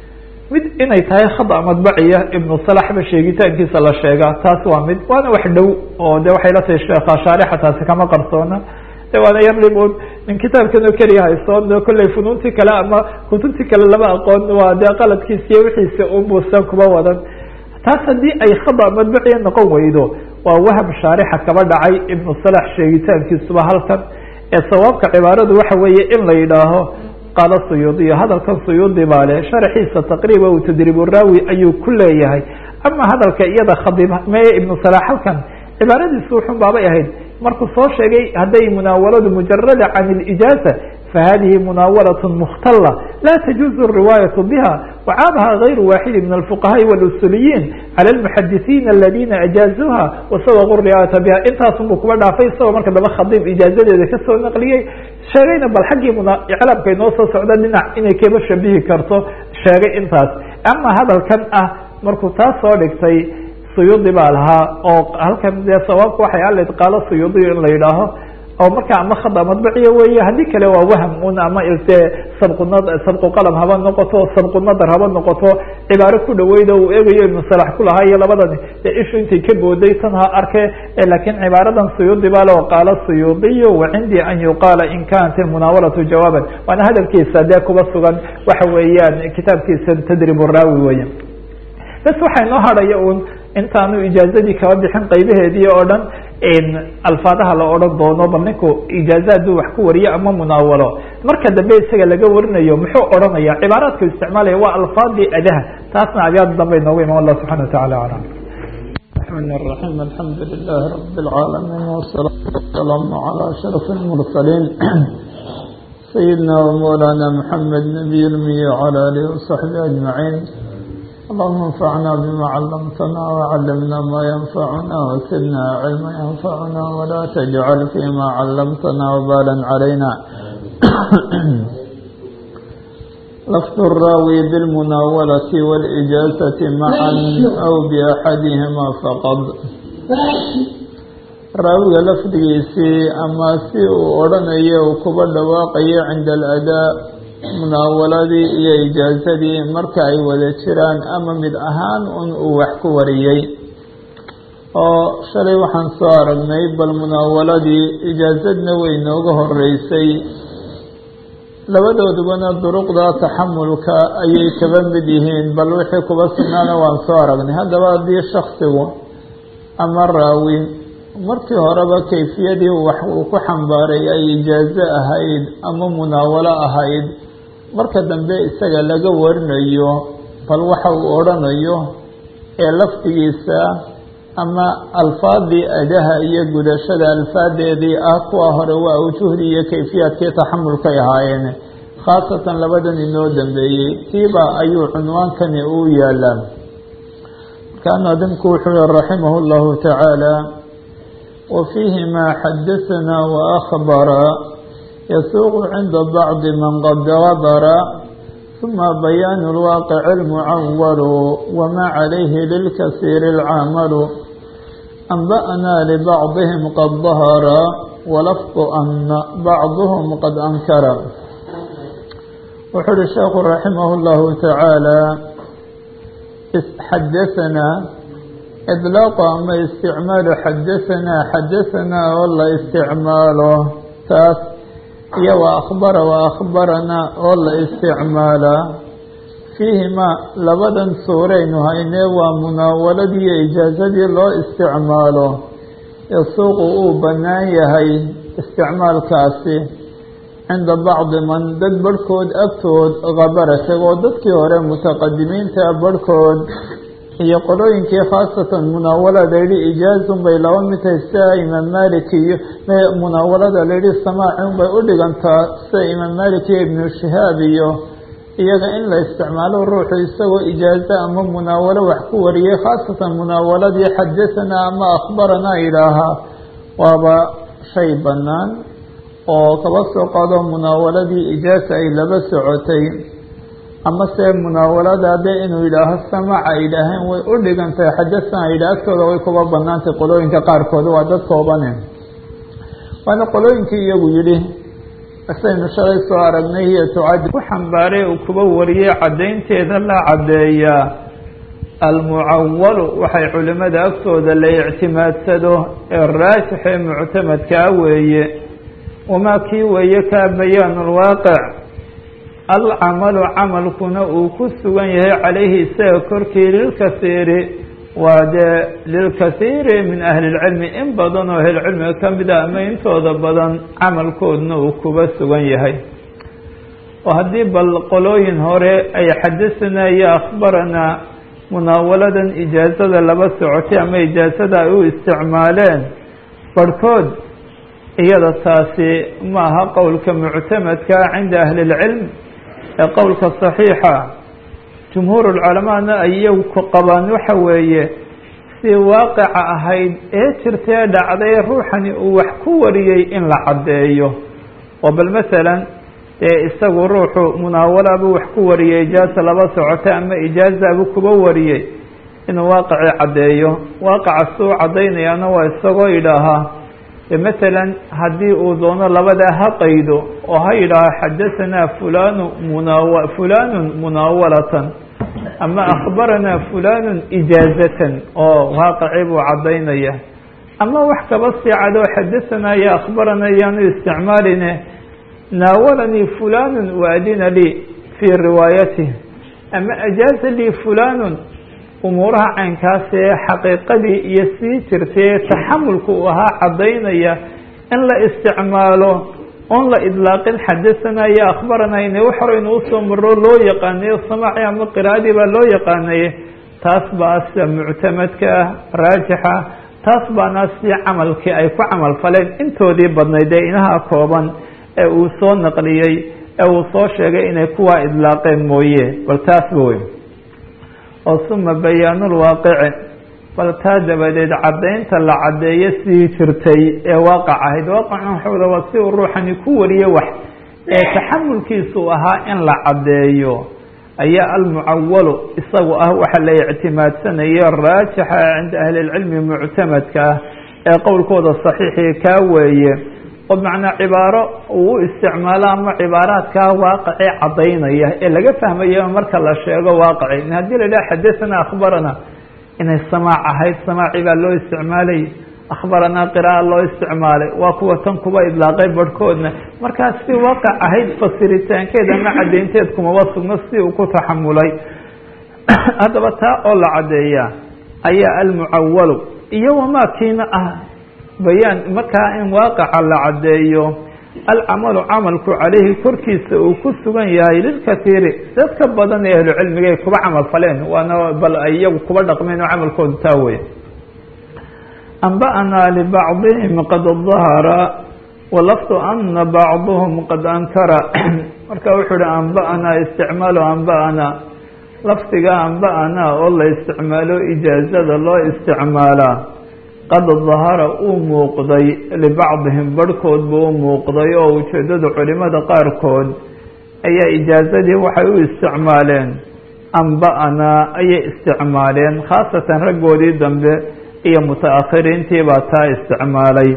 mid inay tahay khada madbaciya ibnu salaxba sheegitaankiisa la sheegaa taas waa mid waana wax dhow oo de waxay la tahay sheekha shaarixa taasi kama qarsoona de waana yar dhibun nin kitaabkan oo keliya haysoon kolley funuuntii kale ama kutubtii kale lama aqoon waa dee qaladkiisa iyo wixiisa unbuusan kuba wadan taas haddii ay khada madbaciya noqon weydo waa waham shaarixa kaba dhacay ibnu salax sheegitaankiisuba halkan ee sawaabka cibaaradu waxa weeye in la yidhaaho qaala suyuudiyo hadalkan suyuudi baa le sharxiisa taqriiba u tadriibu raawi ayuu ku leeyahay ama hadalka iyada khadib meye ibnu salax halkan cibaaradiisu wuxun baabay ahayd markuu soo sheegay hadday munaawaladu mujarada can اlijaaza fahadihi munaawalaة mukhtala la tajuuzu الriwaayaة biha wacaabaha غayru waaxidi min alfuqahaai walusuliyiin calى اlmuxadisiina aladina ajaazuha wasawaqu riwaayata biha intaasun buu kuba dhaafay isagoo marka daba khadiib ijaazadeeda kasoo naqliyey sheegayna bal xaggii iclaabka inoo soo socda dhinac inay kaba shabihi karto sheegay intaas ama hadalkan ah markuu taas soo dhigtay suyuudi baa lahaa oo halkan dee sawaabka waxay alayd qaalo suyuudiyo in la yidhaaho oo marka ama khada madbaciya weeye haddii kale waa waham un ama ilte sabquna sabqu qalam haba noqoto sabqu nadar haba noqoto cibaaro ku dhaweyda uu eegayo ibnu salax ku lahaa iyo labadani dee ishu intay ka booday tan ha arke lakin cibaaradan suyuudi baa le qaala suyuudiyu wa cindii an yuqaala in kanat ilmunaawalatu jawaaban waana hadalkiisa dee kuba sugan waxa weeyaan kitaabkiisa tadrib raawi weya bes waxaa inoo hadhaya un intaanu ijaazadii kaba bixin qaybaheedii oo dhan alfaadaha la odhan doono bal ninku ijaaza hadduu wax ku wariyo ama munaawalo marka dambe isaga laga warinayo muxuu odhanaya cibaaraadka isticmaalaya waa alfaadii adaha taasna abyaada dambe inoogu iman allah subxana watacala alam الرحمن الرحيم الحمد لله رب العالمين والصلاة والسلام على أشرف المرسلين سيدنا ومولانا محمد نبي المي وعلى آله وصحبه أجمعين اللهم انفعنا بما علمتنا وعلمنا ما ينفعنا وزدنا علما ينفعنا ولا تجعل فيما علمتنا وبالا علينا لفظ الراوي بالمناولة والإجازة معا أو بأحدهما فقط raawiga lafdigiisii ama si uu odhanayo uu kuba dhawaaqayo cinda aladaa munaawaladii iyo ijaazadii marka ay wada jiraan ama mid ahaan un uu wax ku wariyey oo shalay waxaan soo aragnay bal munaawaladii ijaazadna way nooga horeysay labadoodubana duruqda taxamulka ayay kaba mid yihiin bal wixii kuba sugnaana waan soo aragnay haddaba haddii shaksigu ama raawi markii horeba kayfiyadii wax uu ku xambaaray ay ijaazo ahayd ama munaawalo ahayd marka dambe isaga laga warinayo bal waxa uu odhanayo ee lafdigiisa ama alfaadii adaha iyo gudashada alfaadeedii ah kuwa hore waa ujuhdii iyo kayfiyaadkii taxamulkay ahaayeen khaasatan labadan inoo dambeeyey tiiba ayuu cunwaankani uu yaalaa markaa naadimku wuxuu yihi raximah llahu tacaala وفيهما حدثنا وأخبرا يسوق عند بعض من قد غبر ثم بيان الواقع المعول وما عليه للكثير العمل أنبأنا لبعضهم قد ظهر ولفظ أن بعضهم قد أنكر وحر الشيخ رحمه الله تعالى حدثنا إطلاق أما استعمال حدثنا حدثنا والله استعماله تاس iyo وأخبر وأخبرنا والله استعماala فيهما labadan suuraynu haynee waa munaawaladii iyo ijaazadii loo isticmaalo yasuuqu uu bannaan yahay isticmaalkaasi cinda bacdi man dad barhkood agtood kabara tagoo dadkii hore mutaqadimiinta barhkood iyo qolooyinkii khaasatan munaawalada layidhi ijaazun bay laba mid tahay sida imaam malik iyo munaawalada layidhi samaacun bay u dhigantaa sida imaam malik iyo ibnu shihaab iyo iyaga in la isticmaalo ruuxu isagoo ijaazo ama munaawalo wax ku wariyey khaasatan munaawaladii xadahanaa ama akhbaranaa yidhaahaa waaba shay bannaan oo kaba soo qaado munaawaladii ijaaza ay laba socotay ama se munaawalada de inuu yidhaaho samac ay yidhaaheen way u dhigantahay xadathana yidhaah agtooda way kuba banaantay qolooyinka qaarkood waa dad koobane waana qolooyinkii iyagu yidhi saynu shalay soo aragnay hiyo tucadi ku xambaaray uu kuba wariyey caddaynteeda la caddeeyaa almucawalu waxay culimada agtooda la ictimaadsado ee raajix ee muctamadkaa weeye wamaa kii weeye kaa bayaanu lwaaqic alcamalu camalkuna uu ku sugan yahay calayhi isaga korkii lilkasiiri waa dee lilkasiiri min ahli lcilmi in badan oo ahlilcilmiga ka mid ah ama intooda badan camalkoodna uu kuba sugan yahay oo haddii bal qolooyin hore ay xadasanaa iyo akhbaranaa munaawaladan ijaazada laba socotay ama ijaazada ay u isticmaaleen barhkood iyada taasi ma aha qowlka muctamadka cinda ahli اlcilm ee qowlka صaxiixa jumhuur اlculamaana ay iyagu ku qabaan waxa weeye si waaqica ahayd ee jirtee dhacday ruuxani uu wax ku wariyey in la caddeeyo oo bal masalan dee isagu ruuxu munaawalaabuu wax ku wariyey ijaaza laba socota ama ijaazaabuu kuba wariyey inuu waaqicii caddeeyo waaqaca suu caddaynayaana waa isagoo idhaahaa masalan haddii uu doono labadaa ha qaydo oo ha yidhaaho xadahanaa fulanu munaaw fulanun munaawalatan ama akhbaranaa fulanun ijaazatan oo waaqicii buu caddaynaya ama wax kaba sii cadoo xadahanaa iyo akhbarana yaanu isticmaaline naawalanii fulanun waadina lii fii riwaayatih ama ajaaza lii fulanun umuuraha caynkaas ee xaqiiqadii iyo sii jirtay taxamulka uu ahaa caddaynaya in la isticmaalo oon la idlaaqin xadahanaa iyo akhbaranaa ina wax horeynu usoo maro loo yaqaanayo samaaci ama qiraa'adii baa loo yaqaanaye taas baa sida muctamadka ah raajixa taas baana si camalkii ay ku camal faleen intoodii badnayd ee inaha kooban ee uu soo naqliyey ee uu soo sheegay inay kuwaa idlaaqeen mooye bal taasba wey oo suma bayaanulwaaqici bal taa dabadeed caddaynta la caddeeyo sii jirtay ee waaqac ahayd waaqacan waxooda waa si uu ruuxani ku wariye wax ee taxamulkiisu ahaa in la caddeeyo ayaa almucawalu isagu ah waxa la ictimaadsanayo raajixa cinda ahli lcilmi muctamadka ah ee qowlkooda saxiixii kaa weeye oo macnaa cibaaro uu u isticmaalo ama cibaaraadkaa waaqicii caddaynaya ee laga fahmayo marka la sheego waaqici in haddii la idhaha xadathana akhbarana inay samaac ahayd samaaci baa loo isticmaalay akhbaranaa qira'a loo isticmaalay waa kuwa tan kuba idlaaqay barhkoodna markaas si waaqac ahayd fasiritaankeed ama caddaynteed kumaba sugno si uu ku taxamulay haddaba taa oo la caddeeya ayaa almucawalu iyo wamaa kiina ah bayaan markaa in waaqaca la caddeeyo alcamalu camalku calayhi korkiisa uu ku sugan yahay lilkatiiri dadka badan ee ahlucilmiga ay kuba camal faleen waana bal ay iyagu kuba dhaqmeen oo camalkooda taa wey anba'naa libacdihim qad dahara walafdu ana bacduhum qad ankara marka wuxuu uhi anba'naa isticmaalu anba'naa lafdiga anba'naa oo la isticmaalo ijaazada loo isticmaalaa qad dahara uu muuqday libacdihim barhkood buu u muuqday oo ujeeddada culimada qaarkood ayaa ijaazadii waxay u isticmaaleen amba-ana ayay isticmaaleen khaasatan raggoodii dambe iyo muta-akhiriintii baa taa isticmaalay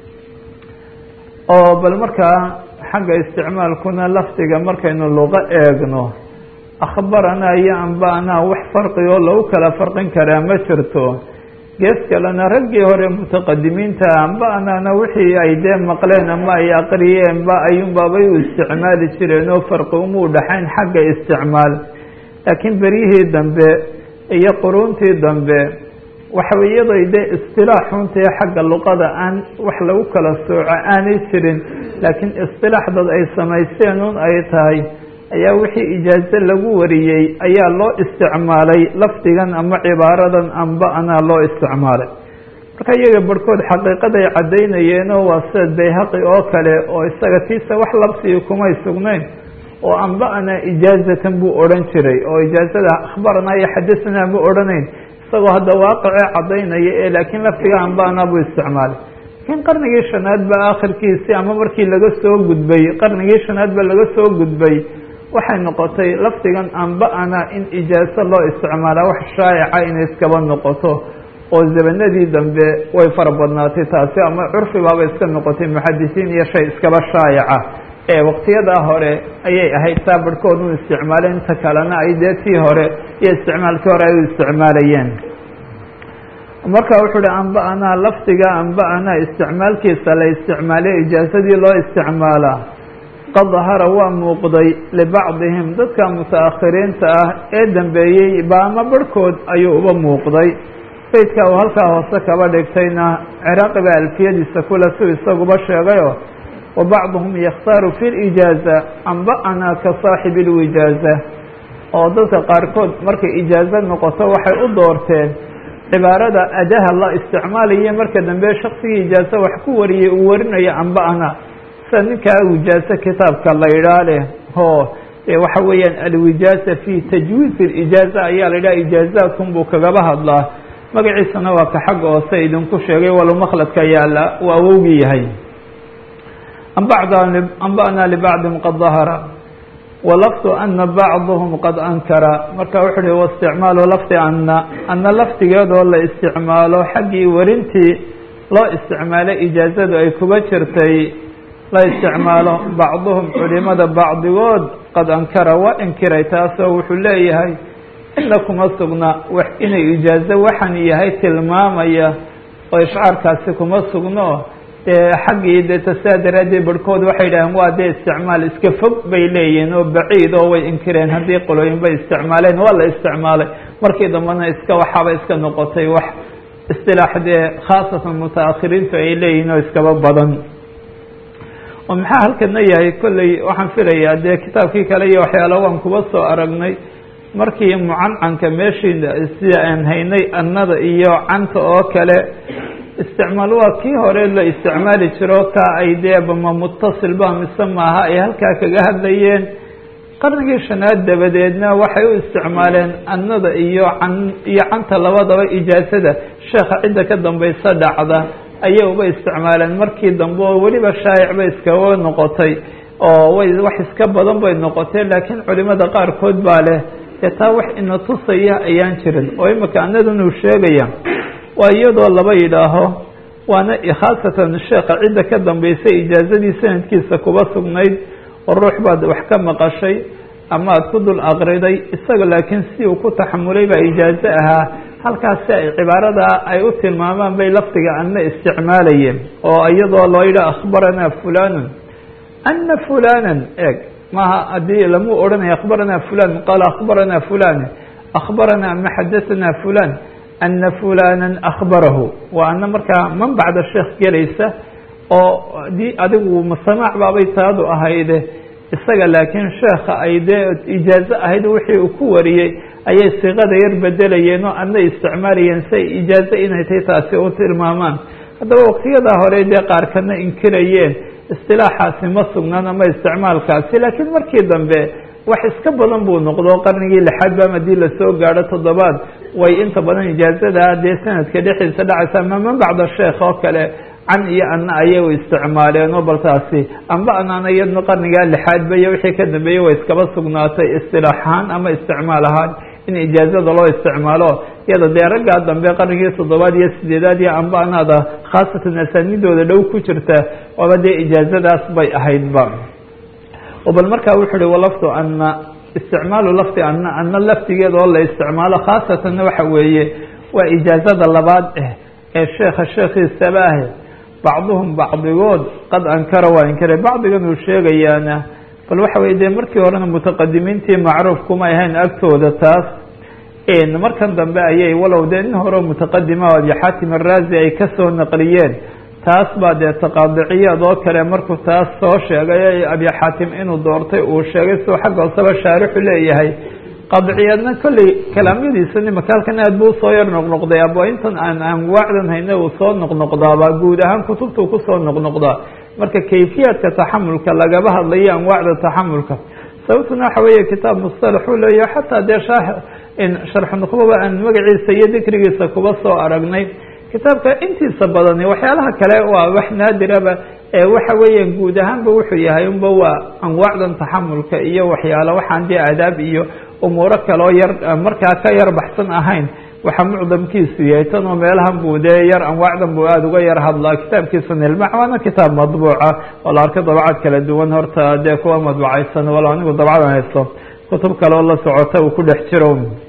oo bal markaa xagga isticmaalkuna lafdiga markaynu luqo eegno akhbaranaa iyo amba-anaa wax farqi oo lagu kala farqin karaa ma jirto gees kalena raggii hore mutaqadimiinta amba-anaana wixii ay dee maqleen ama ay aqriyeenba ayuunbaabay u isticmaali jireen oo farqi umuu dhaxayn xagga isticmaal laakiin beryihii dambe iyo quruuntii dambe waxa iyaday dee istilaax runtii xagga luqada aan wax lagu kala sooco aanay jirin laakiin istilaax dad ay samaysteen un ay tahay ayaa wixii ijaazo lagu wariyey ayaa loo isticmaalay lafdigan ama cibaaradan amba-anaa loo isticmaalay marka iyaga barhkood xaqiiqaday caddaynayeenoo waa sida bayhaqi oo kale oo isaga tiisa wax labsiga kumay sugnayn oo amba-anaa ijaazatan buu odhan jiray oo ijaazada akhbaranaa iyo xadasanaa ma odhanayn isagoo hadda waaqicee caddaynaya ee laakiin lafdiga amba-anaa buu isticmaalay laakiin qarnigii shanaad ba aakhirkiisii ama markii laga soo gudbay qarnigii shanaad ba laga soo gudbay waxay noqotay lafdigan amba-ana in ijaaso loo isticmaalaa wax shaa'ica inay iskaba noqoto oo zabanadii dambe way fara badnaatay taasi ama curfi baaba iska noqotay muxadisiin iyo shay iskaba shaa'ica ee waqtiyadaa hore ayay ahayd taa barhkood u isticmaaleen inta kalena ay dee tii hore iyo isticmaalkii hore ay u isticmaalayeen marka wuxuu uhi amba-anaa lafdiga amba-anaa isticmaalkiisa la isticmaaliyo ijaasadii loo isticmaalaa qad dahara waa muuqday libacdihim dadka muta-akhiriinta ah ee dambeeyey ba ama barhkood ayuu uba muuqday beydka uu halkaa hoose kaba dhigtayna ciraaqi baa alfiyadiisa kule suu isaguba sheegayo wa bacduhum yakhtaaru fi lijaaza amba-anaa ka saaxibi lwijaaza oo dadka qaarkood markay ijaazo noqoto waxay u doorteen cibaarada adaha la isticmaalayo marka dambe shaksigii ijaazo wax ku wariyay uu warinayo amba-ana sida ninkaa wijaazo kitaabka la idhaa leh oo waxa weeyaan alwijaaza fi tajwiiz اlijaaza ayaa la idhaha ijaazaatun buu kagaba hadlaa magaciisana waa ka xagga hoose idinku sheegay walow makladka yaala uu awowgii yahay amba'naa libacdihim qad dahara walafdu ana bacduhum qad ankara marka wuxuu uhi waisticmaalu lafdi ana ana lafdigeedoo la isticmaalo xaggii warintii loo isticmaalay ijaazadu ay kuba jirtay la isticmaalo bacduhum culimada bacdigood qad ankara waa inkiray taasoo wuxuu leeyahay ina kuma sugna inay ijaazo waxaan yahay tilmaamaya oo ishcaarkaasi kuma sugno dee xaggii dee tasaa daraaddeed barhkood waxay idhaheen waa dee isticmaal iska fog bay leeyihiin oo baciid oo way inkireen haddii qolooyin bay isticmaaleen waa la isticmaalay markii dambena iska waxaaba iska noqotay wax istilaax dee khaasatan muta-akhiriintu ay leeyihiin oo iskaba badan oo maxaa halkana yahay kolley waxaan filayaa dee kitaabkii kale iyo waxyaala waan kuba soo aragnay markii mucancanka meeshii sida aan haynay annada iyo canta oo kale isticmaal waa kii hore la isticmaali jiro kaa ay dee bama mutasil ba mise maaha ay halkaa kaga hadlayeen qarnigii shanaad dabadeedna waxay u isticmaaleen annada iyo can iyo canta labadaba ijaasada sheekha cidda ka dambaysa dhacda ayay uba isticmaaleen markii dambe oo weliba shaayic bay iskaga noqotay oo way wax iska badan bay noqotee laakiin culimada qaarkood baa leh dee taa wax ina tusaya ayaan jirin oo imika annadan uu sheegaya waa iyadoo laba yidhaaho waana khaasatan sheekha cidda ka dambaysay ijaazadii sanadkiisa kuba sugnayd oo ruux baad wax ka maqashay ama aad ku dul aqriday isaga laakiin si uu ku taxamulay baa ijaazo ahaa halkaasi ay cibaarada ay u tilmaamaan bay lafdiga ana isticmaalayeen oo iyadoo loo yidhaha akhbaranaa fulanun ana fulanan eeg maaha haddii lamu odhanaya akhbaranaa fulan qaala akhbaranaa fulan akhbaranaa ama xadahanaa fulan ana fulana akhbarahu waa ana markaa man bacda sheekh gelaysa oo dii adigu masamaac baabay taadu ahayde isaga laakiin sheekha ay dee ijaazo ahayd wixii uu ku wariyey ayay siiqada yar bedelayeen oo ana isticmaalayeen si ay ijaazo inay tahay taasi u tilmaamaan haddaba waqtiyadaa hore dee qaarkana inkirayeen istilaaxaasi ma sugnaan ama isticmaalkaasi laakiin markii dambe wax iska badan buu noqdo qarnigii lixaad ba hadii lasoo gaadho toddobaad way inta badan ijaazada dee sanadka dhexdiisa dhacaysa ama man bacda sheekh oo kale can iyo ana ayay isticmaaleen oo bal taasi amba anaana iyadna qarnigaa lixaadba iyo wixii ka dambeeyey way iskaba sugnaatay istilaax ahaan ama isticmaal ahaan in ijaazada loo isticmaalo iyada dee raggaa dambe qarnigii toddobaad iyo sideedaad iyo amba anaada khaasatan asaanidooda dhow ku jirta waaba dee ijaazadaas bay ahaydba bal markaa wuxu uhi walafdu ana isticmaalu lafdi ana ana lafdigeeda oo la isticmaalo khaasatanna waxa weeye waa ijaazada labaad ah ee sheekha sheekhiisaba ah bacduhum bacdigood qad ankara waa inkaray bacdigan uu sheegayaana bal waxa weye dee markii horena mutaqadimiintii macruuf kuma ahayn agtooda taas markan dambe ayay walow dee nin hore mutaqadima o abi xaatim araazi ay kasoo naqliyeen taas baa dee taqaadiciyaad oo kale markuu taas soo sheegay abi xaatim inuu doortay uu sheegay siduu xagga hooseba shaarixu leeyahay qaadiciyaadna kolley kalaamyadiisa nimaka halkan aad buu usoo yar noqnoqday abo intan aan anwaacdan hayna uu soo noqnoqdaaba guud ahaan kutubtuu kusoo noqnoqdaa marka kayfiyaadka taxamulka lagaba hadlayo anwaacda taxamulka sababtuna waxa weeye kitaab mustalax uu leeyahay xataa dee sharxu nuqbaba aan magaciisa iyo dikrigiisa kuba soo aragnay kitaabka intiisa badani waxyaalaha kale waa wax naadiraba ee waxa weeya guud ahaanba wuxuu yahay unba waa anwaacdan taxamulka iyo waxyaalo waxaan dee aadaab iyo umuuro kaleo yar markaa ka yar baxsan ahayn waxa mucdamkiisu yahay tan oo meelahan buu dee yar anwaacdan buu aada uga yar hadlaa kitaabkiisa nilmac waana kitaab madbuuca oo la arka dabcad kala duwan horta dee kuwa madbucaysan walo anigu dabcadan haysto kutub kale oo la socota uu ku dhex jiro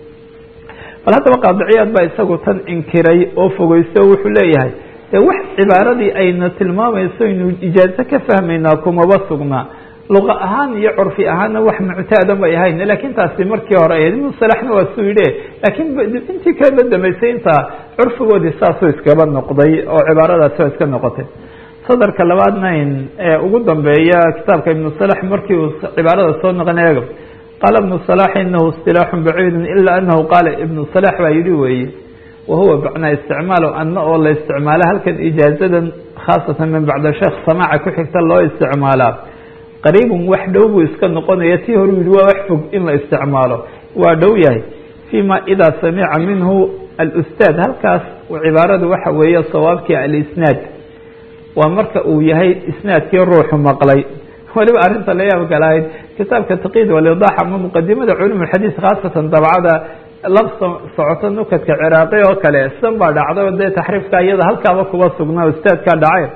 bal haddaba qaadiciyaad baa isagu tan inkiray oo fogeysto o wuxuu leeyahay dee wax cibaaradii ayna tilmaamayso inu ijaazo ka fahmaynaa kumaba sugnaa luqa ahaan iyo curfi ahaanna wax muctaadan bay ahayn lakin taasi markii hore ahayd ibnu salaxna waa suu yidhi lakin intii kala dambeysay intaa curfigoodii saasuu iskaba noqday oo cibaaradaasi waa iska noqotay sadarka labaadna ee ugu dambeeya kitaabka ibnu salax markii uu cibaarada soo noqon eego qaala ibnu salax inahu istilaaxu baciidu ila anahu qaala ibnu salax baa yidhi weeye wahuwa macnaa isticmaalo ana oo la isticmaalo halkan ijaazadan khaasatan min bacda sheekh samaaca ku xigta loo isticmaalaa qariibun wax dhow buu iska noqonaya tii hore yihi waa wax fog in la isticmaalo waa dhow yahay fima idaa samica minhu alustaad halkaas cibaaradu waxa weeye sawaabkii alisnaad waa marka uu yahay isnaadkii ruuxu maqlay waliba arrinta la yaabka lahayd kitaabka taqid walidax ama muqadimada culum xadiis khaasatan dabcada lab socoto nukadka ciraaqi oo kale sidan baa dhacday oo dee taxriifka iyada halkaaba kuba sugnaa ustaadkaa dhacay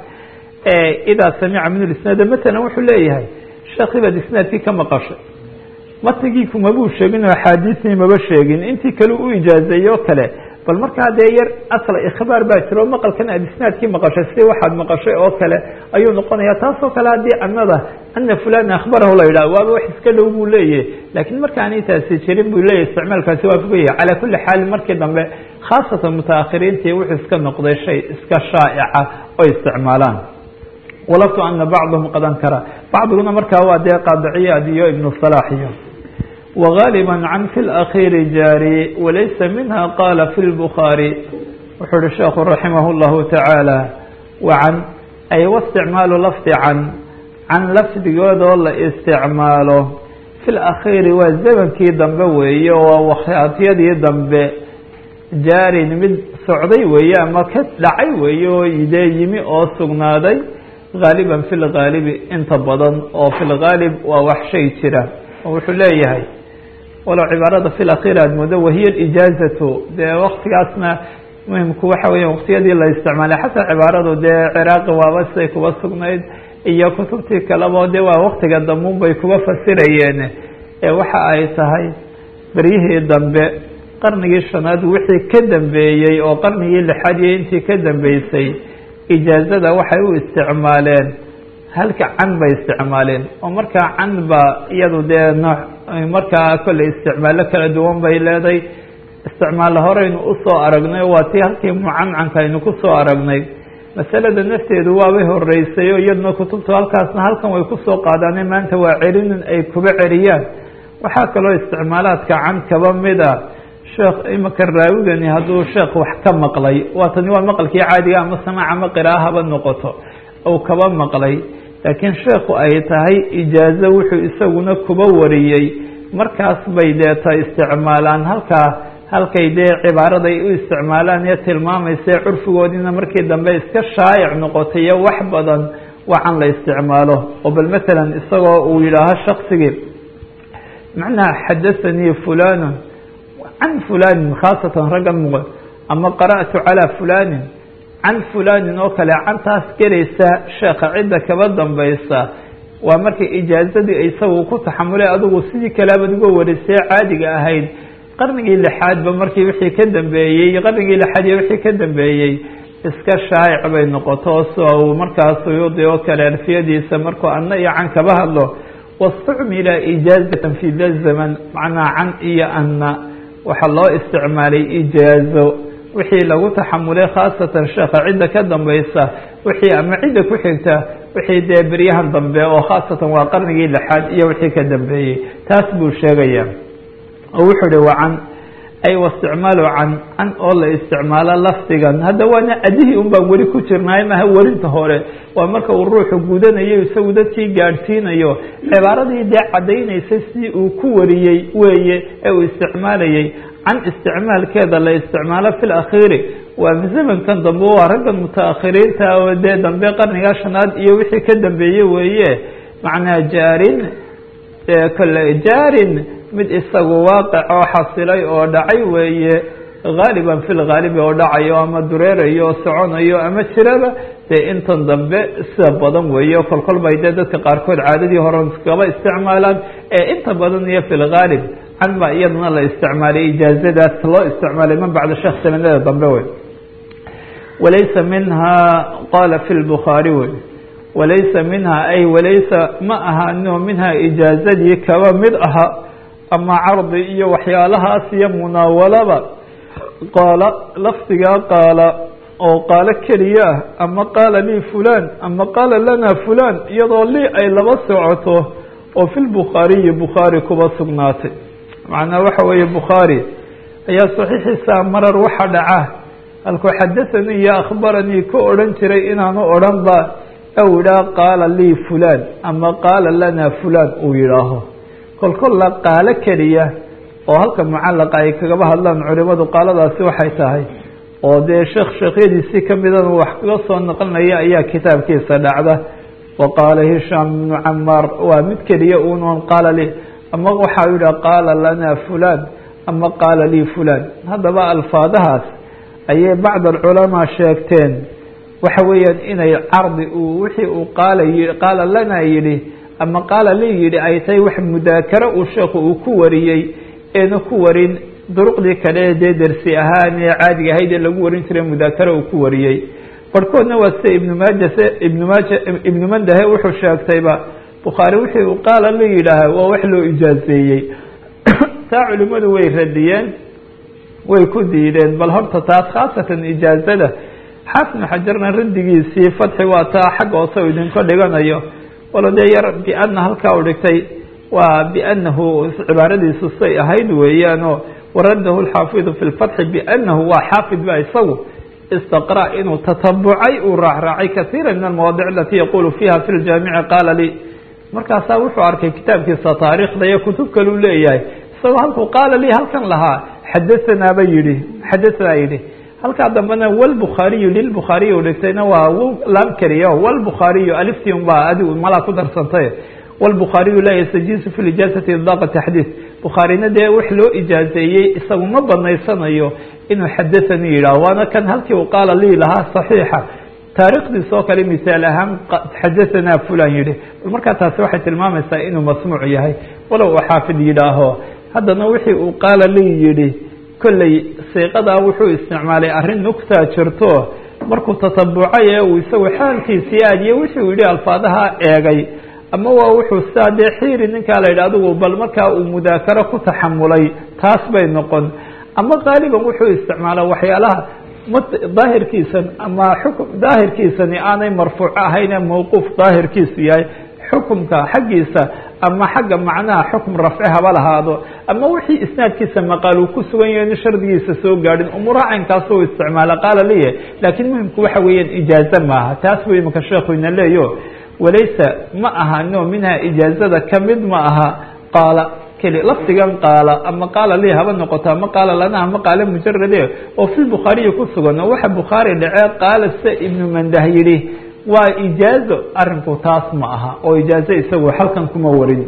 idaa samica min isnaad matalan wuxuu leeyahay sheekhi baad isnaadkii ka maqashay matnigii kumabuu sheegin oo axaadiisii maba sheegin intii kale u ijaazeeyey oo kale bal markaa dee yar asla ikhbaar baa jiro maqalkan aad isnaadkii maqashay si waxaad maqashay oo kale ayuu noqonaya taasoo kale haddii anada ana fulan akhbarahu la yidhah waaba wax iska dhow buu leeyahy laakiin markaanay taasi jirin buu leeyahy isticmaalkaasi waa fogaya calaa kuli xaal markii dambe khaasatan mutaakhiriintii wuxuu iska noqday shay iska shaa'ica oo isticmaalaan walaftu ana bacdahum qad ankara bacdiguna markaa waa dee qaadiciyaad iyo ibnu salaax iyo وغاaلبا عن في الأخير jاrي وليس منها qال في البخاaري wuxuu hi sheekhu رaحimه الله taعaaلى وعن ay واsتicmaaل lفظ can can lafdigoodoo la isticmaalo في الأkhيri waa zmnkii dambe weeye oo wakhtiyadii dambe jaarin mid socday weeye ama ka dhacay weeye oo dee yimi oo sugnaaday غاaلبا في الغاaلب inta badan oo في الغاaلب waa wax shay jira oo wuxuu leeyahay walow cibaarada fi akhir aad moodo wahiya ijaazatu dee waktigaasna muhimku waxa weya waktiyadii la isticmaalay xataa cibaaradu dee ciraaqi waaba siday kuba sugnayd iyo kutubtii kaleba de waa waktiga damuun bay kuba fasirayeen ee waxa ay tahay beryihii dambe qarnigii shanaad wixii ka dambeeyey oo qarnigii lixaad iyo intii ka dambeysay ijaazada waxay u isticmaaleen halka can bay isticmaaleen oo markaa can ba iyadu dee nooc markaa kolley isticmaalo kala duwan bay leeday isticmaalo horeynu usoo aragnay oo waa tii halkii mucancanka aynu kusoo aragnay masalada nafteedu waabay horeysay oo iyaduna kutubtu halkaasna halkan way kusoo qaadaane maanta waa celinin ay kuba celiyaan waxaa kaloo isticmaalaadka can kaba mid a sheekh imika raawigani hadduu sheekh wax ka maqlay waa tani waa maqalkii caadiga ama samaac ama qira'a haba noqoto ou kaba maqlay laakiin sheekhu ay tahay ijaazo wuxuu isaguna kuba wariyey markaas bay deeta isticmaalaan halkaa halkay dee cibaaraday u isticmaalaan ee tilmaamaysa curfigoodiina markii dambe iska shaayic noqotay iyo wax badan wacan la isticmaalo oo bal matalan isagoo uu yidhaaho shaksigii macnaha xadathanii fulanu can fulanin khaasatan raggan muqo ama qara'tu calaa fulanin can fulanin oo kale cantaas gelaysa sheekha cidda kaba dambaysa waa markay ijaazadii isagu ku taxamulay adigu sidii kaleabad uga warisee caadiga ahayd qarnigii lixaadba markii wixii ka dambeeyey qarnigii lixaad iyo wixii ka dambeeyey iska shaayic bay noqoto so uu markaa suyuudi oo kale alfiyadiisa markuu anna iyo can kaba hadlo wastucmila ijaazatan fi da zaman macnaa can iyo anna waxaa loo isticmaalay ijaazo wixii lagu taxamulay khaasatan sheekha cidda ka dambaysa wixii ama cidda ku xigta wixii dee beryahan dambe oo khaasatan waa qarnigii lixaad iyo wixii ka dambeeyey taas buu sheegaya oo wuxuu uhi waa can ay wasticmaalu can can oo la isticmaalo lafdigan hadda waana adihii un baan weli ku jirnaay maha werinta hore waa marka uu ruuxu gudanayo isagu dadkii gaadhsiinayo cibaaradii dee caddaynaysay si uu ku wariyey weeye ee uu isticmaalayay can isticmaalkeeda la isticmaalo fi lakhiiri waa zamankan dambe waa raggan mutaakhiriinta oo dee dambe qarniga shanaad iyo wixii ka dambeeye weeye macnaa jaarin kole jaarin mid isagu waaqic oo xasilay oo dhacay weeye haaliban fi lhaalibi oo dhacayo ama dureerayo oo soconayo ama jiraba dee intan dambe sida badan weeye kolkol bay dee dadka qaarkood caadadii hore iskaba isticmaalaan ee inta badan iyo fi lhaalib can baa iyadana la isticmaalay ijaazadaas loo isticmaalay man bacda sheekh sanadada dambe wey walaysa minha qala fi lbukhaari wey walaysa minha ay walaysa ma ahano minha ijaazadii kaba mid aha ama cardi iyo waxyaalahaas iyo munaawalaba qaala lafdigaa qaala oo qaalo keliya ah ama qaala lii fulan ama qaala lana fulan iyadoo lii ay laba socoto oo fi lbukhaariyi bukhaari kuba sugnaatay macnaa waxa weeye bukhaari ayaa saxiixiisa marar waxa dhaca halkuu xadathanii iyo akhbaranii ku odhan jiray inaanu odhan ba ou yidhaah qaala lii fulan ama qaala lana fulan uu yidhaaho kolkolla qaalo keliya oo halka mucallaqa ay kagaba hadlaan culimadu qaaladaasi waxay tahay oo dee sheekh sheekhyadiisii kamidana wax kaga soo naqlinaya ayaa kitaabkiisa dhacda wa qaala hishaam ibnu camaar waa mid keliya unoon qaala li ama waxau yidhah qaala lana fulan ama qaala lii fulan haddaba alfaadahaas ayay bacd alculamaa sheegteen waxa weeyaan inay cardi uu wixii uu qaala yi qaala lana yidhi ama qaala lii yidhi ay tahay wax mudaakaro uu sheekhu uu ku wariyey eena ku warin duruqdii kale dee dersi ahaan ee caadiga ahayd ee lagu warin jiray mudaakaro uu ku wariyey barhkoodna waa sida ibnu maaja ibnu maaja ibnu mandahe wuxuu sheegtayba bukhaari wixii uu qaala la yidhaaha waa wax loo ijaazeeyey taa culimmadu way radiyeen way ku diideen bal horta taas khaasatan ijaazada xaafid xajarna raddigiisii fatxi waa taa xagga hoose u idinka dhiganayo walo dee yar biana halkaa u dhigtay waa bianahu cibaaradiisu say ahayd weeyaanoo waradahu lxaafidu fi lfatxi bianahu waa xaafid ba isagu istaqra inuu tatabucay uu raacraacay kaiira min almawaadic alati yaqulu fiha fi ljaamici qaala lii markaasaa wuxuu arkay kitaabkiisa taariikhda iyo kutub kaleu leeyahay isagoo halkuu qaala lii halkan lahaa xadathanaaba yidhi xadahanaa yidhi halkaa dambena wlbukhaariyu lilbukhaariy u dhigtayna waa lam keliya wlbukhaariyu aliftii un baa adigu malaa ku darsantay wlbukhaariyu laa yastajiisu fi ijaazati idaaqa taxdiid bukhaarina dee wax loo ijaazeeyey isagu ma banaysanayo inuu xadathanii yidhaho waana kan halkii uu qaala lii lahaa saxiixa taarikhdiis oo kale misaal ahaan xadahanaa fulan yidhi bal markaa taasi waxay tilmaamaysaa inuu masmuuc yahay walow uu xaafid yidhaaho haddana wixii uu qaala lii yidhi kolley siiqadaa wuxuu isticmaalay arrin nugtaa jirto markuu tatabucay ee uu isagu xaalkiisii aadiye wixii uu yidhi alfaadaha eegay ama waa wuxuu sidaa dee xiiri ninkaa la yidhi adigu bal markaa uu mudaakaro ku taxamulay taas bay noqon ama qaaliban wuxuu isticmaala waxyaalaha daahirkiisan ama xukm daahirkiisani aanay marfuuc ahaynee mawquuf daahirkiisu yahay xukumka xaggiisa ama xagga macnaha xukm rafci haba lahaado ama wixii isnaadkiisa maqaal uu ku sugan yahay in shardigiisa soo gaadhin umuura caynkaas u isticmaala qaala liye laakiin muhimku waxa weeyaan ijaaze maaha taas wey imaka sheekhu ina leeyo walaysa ma ahano minha ijaazada kamid ma aha qaala keli lafdigan qaala ama qaala lii haba noqoto ama qaala lana ama qaala mujarade oo fi bukhaariyi ku sugan oo waxa bukhaari dhacee qaala se ibnu mandah yidhi waa ijaazo arinku taas ma aha oo ijaazo isagu halkan kuma warin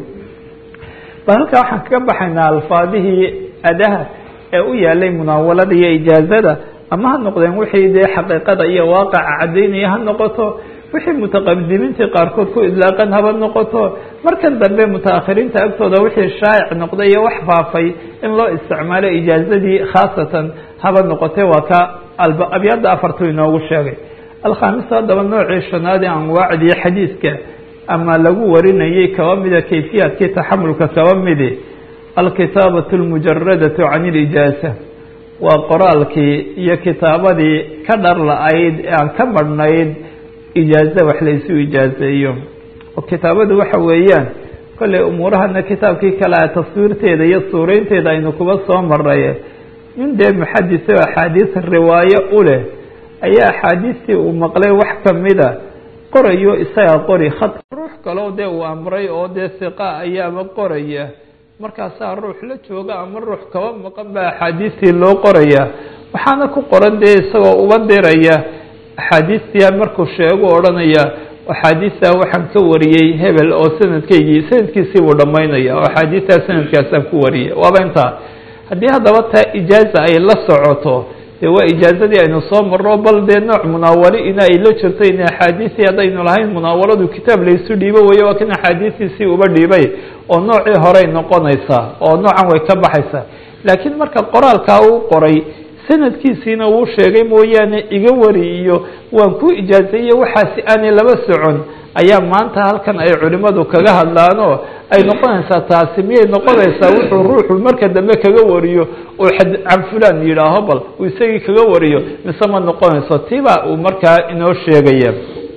bal halkaa waxaan kaga baxaynaa alfaadihii adaha ee u yaalay munaawalada iyo ijaazada ama ha noqdeen wixii dee xaqiiqada iyo waaqaca caddaynaya ha noqoto wixii mutaqadimiintii qaarkood ku idlaaqan haba noqoto markan dambe mutaakhiriinta agtooda wixii shaa'ic noqday iyo wax faafay in loo isticmaalo ijaazadii khaasatan haba noqotee waa ka abyaadda afartu inoogu sheegay alkhaamisa haddaba noocii shanaad ee anwaacdii xadiidka ama lagu warinayay kaba mida kayfiyaadkii taxamulka kaba midi alkitaabatu lmujaradatu can ilijaaza waa qoraalkii iyo kitaabadii ka dhar la-ayd ee aan ka marhnayd ijaaze wax laysu ijaazeeyo oo kitaabadu waxa weeyaan kolley umuurahana kitaabkii kale a taswiirteeda iyo suureynteeda aynu kuba soo maray nin dee muxadis oo axaadiis riwaayo u leh ayaa axaadiistii uu maqlay wax kamida qorayo isagaa qori khad ruux kaleo dee uu amray oo dee siqa ayaaba qoraya markaasaa ruux la jooga ama ruux kaba maqan baa axaadiistii loo qoraya waxaana ku qoran dee isagoo uba diraya axaadiistia markuu sheegu odhanaya axaadiistaa waxaan ka wariyey hebel oo sanadkaygii sanadkiisii buu dhammaynaya oo axaadiistaa sanadkaasaan ku wariyay waaba intaa haddii haddaba taa ijaaza ay la socoto dee waa ijaazadii aynu soo marro bal dee nooc munaawali ina ay la jirto in axaadiistii haddaynu lahayn munaawaladu kitaab laysu dhiibo weeye waa kan axaadiistiisii uba dhiibay oo noocii horey noqonaysaa oo noocan way ka baxaysaa laakiin marka qoraalkaa uu qoray sanadkiisiina wuu sheegay mooyaane iga wari iyo waan ku ijaazeeye waxaasi aanay laba socon ayaa maanta halkan ay culimadu kaga hadlaanoo ay noqonaysaa taasi miyay noqonaysaa wuxuu ruuxu marka dambe kaga wariyo oo can fulan yidhaaho bal uu isagii kaga wariyo mise ma noqonayso tiba uu markaa inoo sheegaya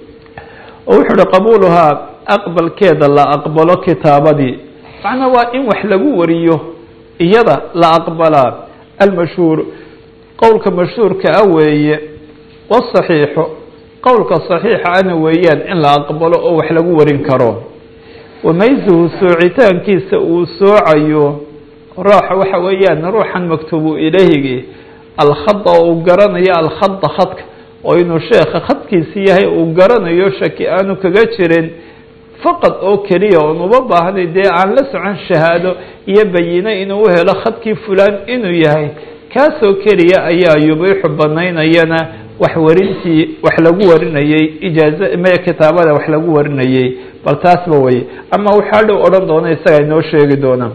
oo wuxuu uhi qabuuluhaa aqbalkeeda la aqbalo kitaabadii macnaa waa in wax lagu wariyo iyada la aqbalaa almashhuur qowlka mashhuurka ah weeye wasaxiixu qowlka saxiixa ana weeyaan in la aqbalo oo wax lagu warin karo wamaysuhu soocitaankiisa uu soocayo rooxa waxa weeyaan ruuxan maktuubu ilayhigi alkhada oo uu garanayo alkhada khadka oo inuu sheekha khadkiisi yahay uu garanayo shaki aanu kaga jirin faqad oo keliya oon uba baahnay dee aan la socon shahaado iyo bayine inuu u helo khadkii fulaan inuu yahay kaasoo keliya ayaa yubiixu banaynayana wax warintii wax lagu warinayey ijaaza me kitaabada wax lagu warinayey bal taasba weye ama waxaa dhow odhan doona isaga inoo sheegi doona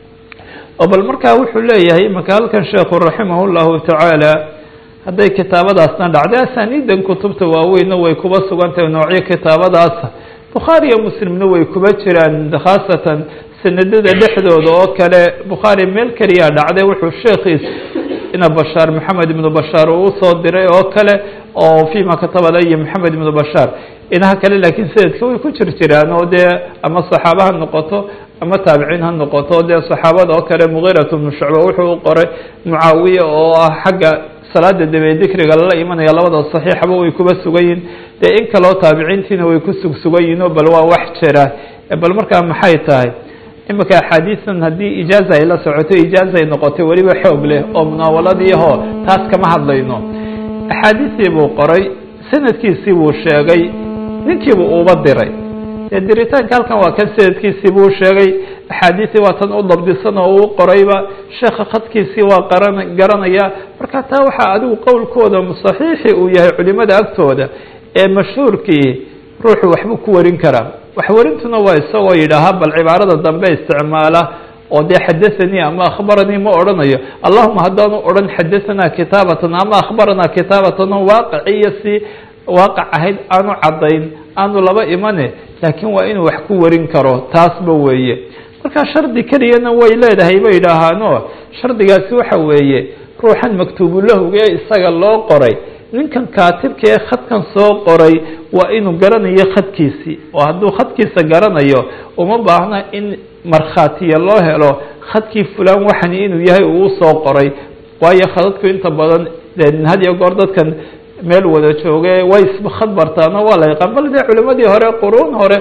oo bal markaa wuxuu leeyahay imanka halkan sheekhu raximah llahu tacaala hadday kitaabadaasna dhacday asaniidan kutubta waaweyna way kuba sugan tahay noocyo kitaabadaasa bukhaari iyo muslimna way kuba jiraan khaasatan sanadada dhexdooda oo kale bukhaari meel keliyaa dhacday wuxuu sheekhiis ina bashaar maxamed ibnu bashaar uu usoo diray oo kale oo fima katabala iyo maxamed ibnu bashaar inaha kale laakiin sanadka way ku jir jiraan oo dee ama saxaaba ha noqoto ama taabiciin ha noqoto dee saxaabada oo kale mugiirat bnu shucba wuxuu u qoray mucaawiya oo ah xagga salaada dabe dikriga lala imanaya labada saxiixaba way kuba sugan yihin dee in kaleo taabiciintiina way ku sugsugan yihin o bal waa wax jira bal markaa maxay tahay imika axaadiistan haddii ijaaza ay la socoto ijaaza ay noqotay weliba xoog leh oo munaawaladii aho taas kama hadlayno axaadiistii buu qoray sanadkiisii buu sheegay ninkiibuu uba diray dee diritaanka halkan waa kan sanadkiisii buu sheegay axaadiistii waa tan u dabdisan oo uu qorayba sheekha khadkiisii waa qaran garanaya marka taa waxaa adigu qowlkooda saxiixi uu yahay culimada agtooda ee mashhuurkii ruuxu waxbuu ku warin karaa waxwarintuna waa isagoo yidhaahaa bal cibaarada dambe isticmaala oo dee xadathanii ama akhbaranii ma odhanayo allahuma haddaanu odhan xadahanaa kitaabatan ama akhbaranaa kitaabatan oo waaqaci iyo si waaqac ahayd aanu caddayn aanu laba imane laakiin waa inuu wax ku warin karo taasba weeye marka shardi keliyana way leedahay bay yidhaahaano shardigaasi waxa weeye ruuxan maktuubulahuga ee isaga loo qoray ninkan kaatibka ee khadkan soo qoray waa inuu garanayo khadkiisii oo hadduu khadkiisa garanayo uma baahna in markhaatiya loo helo khadkii fulaan waxani inuu yahay uu soo qoray waayo khadadku inta badan had iyo goor dadkan meel wada jooge way iskhad bartaano waa la yaqaan bal dee culimadii hore quruun hore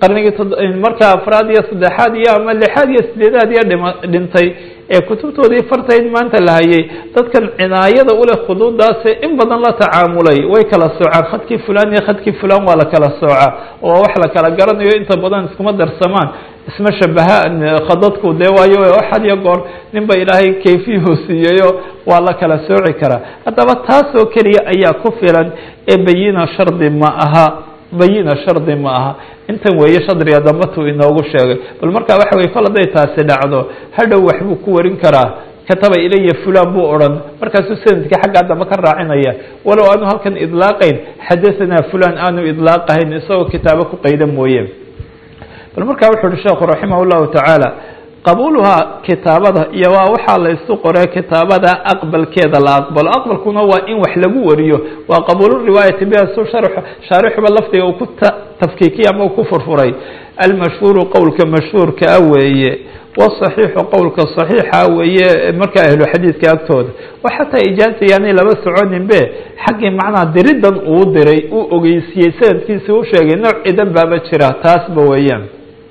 qarnigii markaa afraad iyo saddexaad iyo ama lixaad iyo sideedaad iyo dhima dhintay ee kutubtoodii fartayd maanta la hayay dadkan cinaayada uleh khuduudaasi in badan la tacaamulay way kala soocaan khadkii fulan iyo khadkii fulan waa la kala soocaa oo wax la kala garanayo inta badan iskuma darsamaan isma shabahaan khadadku dee waayo had iyo goor ninba ilaahay kayfiyuhu siiyayo waa la kala sooci karaa haddaba taasoo keliya ayaa ku filan ee bayina shardi ma aha bayina shardi ma aha intan weeye shadriga dambatuu inoogu sheegay bal markaa waxa weye kol hadday taasi dhacdo hadhow waxbuu ku warin karaa kataba ilaya fulan buu odhan markaasuu sanadkii xaggaa dambe ka raacinaya walow aanu halkan idlaaqayn xadahanaa fulan aanu idlaaqahayn isagoo kitaabo ku qayda mooye bal markaa wuxu uhi sheekhu raximah llahu tacaala qabuuluhaa kitaabada iyo waa waxaa la isu qoree kitaabada aqbalkeeda la aqbalo aqbalkuna waa in wax lagu wariyo waa qabuulu riwaayati biha su shaarixuba lafdiga uu ku tafkiikiya ama uu ku furfuray almashhuuru qowlka mashhuurkaa weeye wsaxiixu qowlka صaxiixa weeye markaa ahlu xadiidka agtooda wa xataa ijaaza yaanay laba soconin be xaggii macnaha diridan uu diray uu ogeysiyey sanadkiisi u sheegay nooc cidan baaba jira taasba weeyaan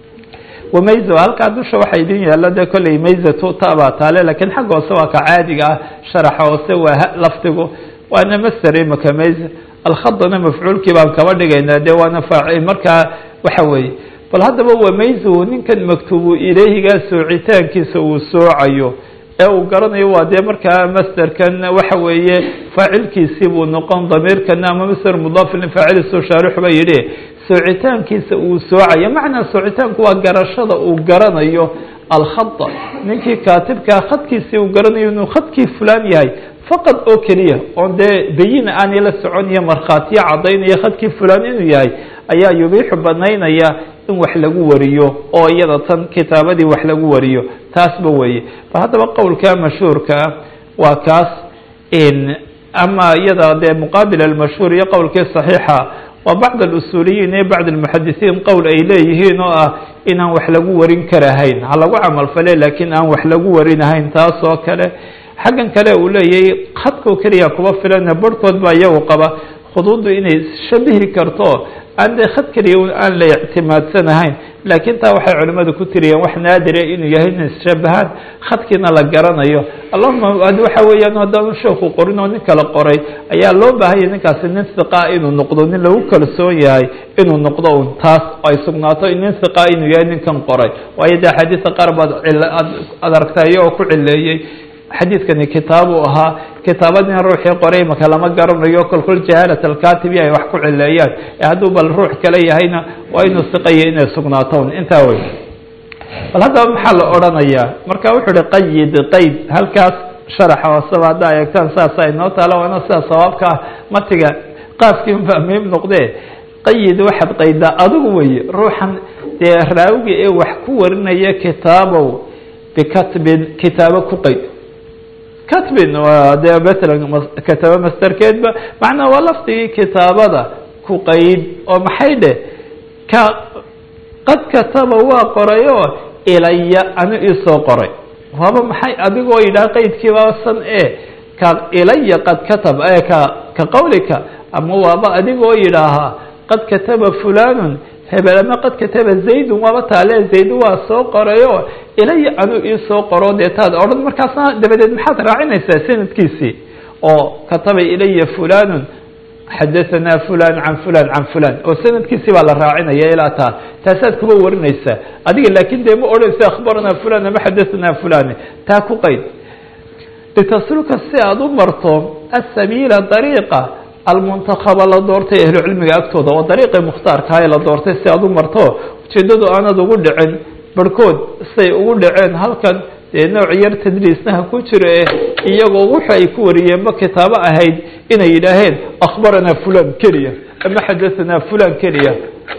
wamayzo halkaa dusha waxaa idin yaalla de kolley mayzatu tabaa taale lakiin xagga hoose waa ka caadiga ah sharaxa hoose waa lafdigu waana master imaka mayza alkhadana mafcuulkii baan kaba dhigaynaa de waana faacil markaa waxa weeye bal haddaba wamayzuhu ninkan maktuubu ilayhigaa soocitaankiisa uu soocayo ee uu garanayo waa dee markaa masderkan waxa weeye faacilkiisii buu noqon damiirkana ama masder mudaafilin faacilisu shaarixuba yidhi soocitaankiisa uu soocayo macnaa soocitaanku waa garashada uu garanayo alkhada ninkii kaatibkaa khadkiisii uu garanayo inuu khadkii fulaan yahay faqad oo keliya oon dee bayina aanay la soconiyo markhaatiyo caddaynaya khadkii fulaan inuu yahay ayaa yubiixu banaynaya in wax lagu wariyo oo iyada tan kitaabadii wax lagu wariyo taasba weeye bal haddaba qowlka mashhuurkaa waa kaas ama iyada dee muqaabil almashhuur iyo qowlkii صaxiixa waa bacd alusuuliyiin iyo bacd almuxadisiin qowl ay leeyihiin oo ah inaan wax lagu warin karahayn ha lagu camal fale laakiin aan wax lagu warinahayn taas oo kale xaggan kale uu leeyahay khadkoo keliya kuba filana barhkood baa iyagu qaba khuduuddu inay shabihi karto aan dee khad keliya aan la ictimaadsanahayn laakiin taa waxay culimmadu ku tiriyeen wax naadire inuu yahay inay isshabahaan khadkiina la garanayo allahuma waxa weeyaan haddaanu sheeku qorin oo nin kala qoray ayaa loo baahanya ninkaasi nin hiqaa inuu noqdo nin lagu kalsoon yahay inuu noqdo un taas ay sugnaato nin hiqaa inuu yahay ninkan qoray waayo dee axaadiista qaar baad ad aragtaa iyagoo ku cileeyey xadiidkani kitaabu ahaa kitaabadina ruuxii qoray maka lama garanayo kolkol jahaalat alkatibi ay wax ku cileeyaan ee hadduu bal ruux kale yahayna waa inuu siqaya inay sugnaaton intaa wey bal haddaba maxaa la odhanayaa marka wuxuu uhi qayid qayd halkaas sharaxa hooseba haddaa eegtaan saasa inoo taalo waana sidaa sawaabka ah matiga qaafkii unbaa muhiim noqdee qayid waxaad qaydaa adigu weye ruuxan dee raawiga ee wax ku warinaya kitaabow bikatbin kitaabo ku qayd katbin waa dee matalan kataba masterkeedba macnaa waa lafdigii kitaabada ku qayd oo maxay dheh ka qad kataba waa qoray oo ilaya anu iisoo qoray waaba maxay adigoo yidhaha qaydkii baaba san e ka ilaya qad katab e ka ka qawlika ama waaba adigoo yidhaahaa qad kataba fulanun hebel ama qad kataba zaydun waaba taale zaydu waa soo qorayo ilaya anuu iisoo qoro dee taad odhan markaasna dabadeed maxaad raacinaysaa sanadkiisii oo kataba ilaya fulanun xadahanaa fulan can fulan can fulan oo sanadkiisii baa la raacinaya ilaa taa taasaad kuba warinaysaa adiga laakin dee ma odhanaysa akhbaranaa fulan ama xadahanaa fulan taa ku qayd litasluka si aada u marto asabiila dariiqa almuntakaba la doortay ahlucilmiga agtooda oo dariiqii mukhtaarkaha la doortay si aada u marto ujeedadu aanad ugu dhicin barhkood say ugu dhaceen halkan dee nooc yar tadriisnaha ku jiro ee iyagoo wuxu ay ku wariyeenba kitaabo ahayd inay yidhaaheen akhbaranaa fulan keliya ama xadahanaa fulan keliya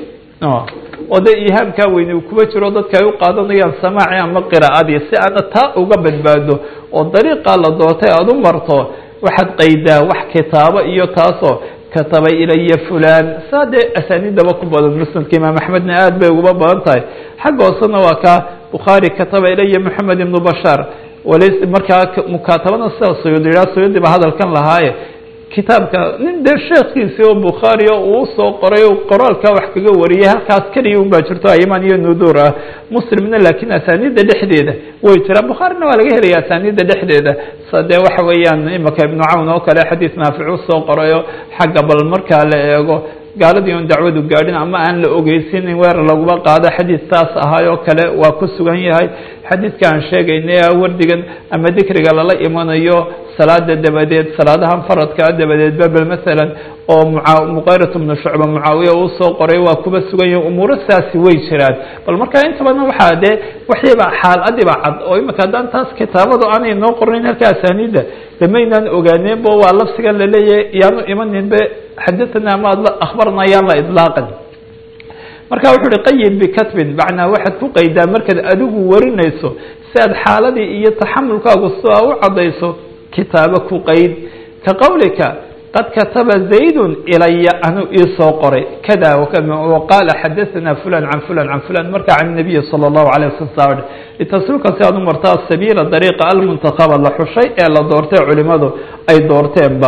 oo dee ihaamkaa weyne uu kuba jiro dadka ay u qaadanayaan samaaci ama qiraa'adii si aana taa uga badbaado oo dariiqaa la doortay aada u marto waxaad qaydaa wax kitaabo iyo taasoo kataba ilaya fulan saa dee asaaniidaba ku badan musnadka imaam axmedna aad bay uguba badan tahay xagga hoosena waa kaa bukhaari kataba ilaya moxamed ibnu bashaar walays markaa mukaatabana sida suyuudi yidhaha suyuudi ba hadalkan lahaaye kitaabka nin dee sheekhiisii oo bukhaari o uu usoo qoray o qoraalkaa wax kaga wariyay halkaas keliya un baa jirto ayman iyo nuduur ah muslimna laakiin asaaniidda dhexdeeda way jiraan bukhaarina waa laga helaya asaaniidda dhexdeeda sa dee waxa weeyaan imaka ibnu cawn oo kale xadiis naafic usoo qorayo xagga bal markaa la eego gaaladii on dacwadu gaadhin ama aan la ogeysin weerar laguma qaado xadiis taas ahaayoo kale waa ku sugan yahay xadiidka aan sheegaynay wardigan ama dikriga lala imanayo salaada dabadeed salaadahan faradkaa dabadeedba bal masalan oo muqayrat bnu shucba mucaawiya uu soo qoray waa kuba sugan yahi umuuro saasi way jiraan bal marka inta badan waxaa dee waxiiba xaaladiba cad oo imika haddaan taas kitaabadu aanay noo qornayn halka asaaniidda damaynaan ogaaneenbo waa lafsigan laleeyahay yaanu imaninbe xadathana ama akhbarna yaan la idlaaqin marka wuxu uhi qayid bikatbin macnaa waxaad ku qaydaa markaad adigu warinayso si aad xaaladii iyo taxamulkaagu sidaa u caddayso kitaabo ku qayd ka qowlika qad kataba zaydun ilaya anuu iisoo qoray kada waqaala xadathana fulan can fulan can fulan marka can nabiyi sala allahu alay wasalam saa litasluka si aad u martaa sabiila dariiqa almuntakaba la xushay ee la doortay culimadu ay doorteenba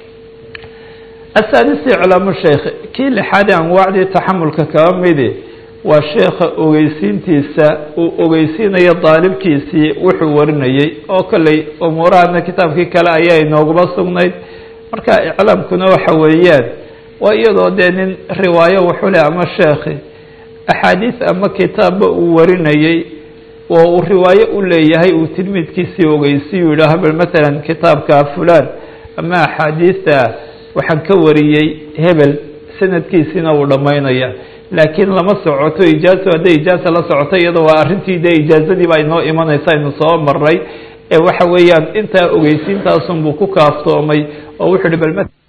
asaadisi culaamu sheikh kii lixaadi anwaacdii taxamulka kaba midi waa sheekha ogeysiintiisa uu ogeysiinayo daalibkiisii wuxuu warinayey oo kolley umuurahana kitaabkii kale ayaa inooguma sugnayd marka iclaamkuna waxa weeyaan waa iyadoo dee nin riwaayo wuxuu leh ama sheekhi axaadiis ama kitaabba uu warinayey oo uu riwaayo u leeyahay uu tilmiidkiisii ogeysiyu yidhaaho bal matalan kitaabka fulaan ama axaadiista waxaan ka wariyey hebel sanadkiisiina uu dhammaynaya laakiin lama socoto ijaazo hadday ijaaza la socoto iyada waa arrintii dee ijaazadii baa inoo imanaysa aynu soo maray ee waxa weeyaan intaa ogeysiintaasunbuu ku kaaftoomay oo wuxuu hi bal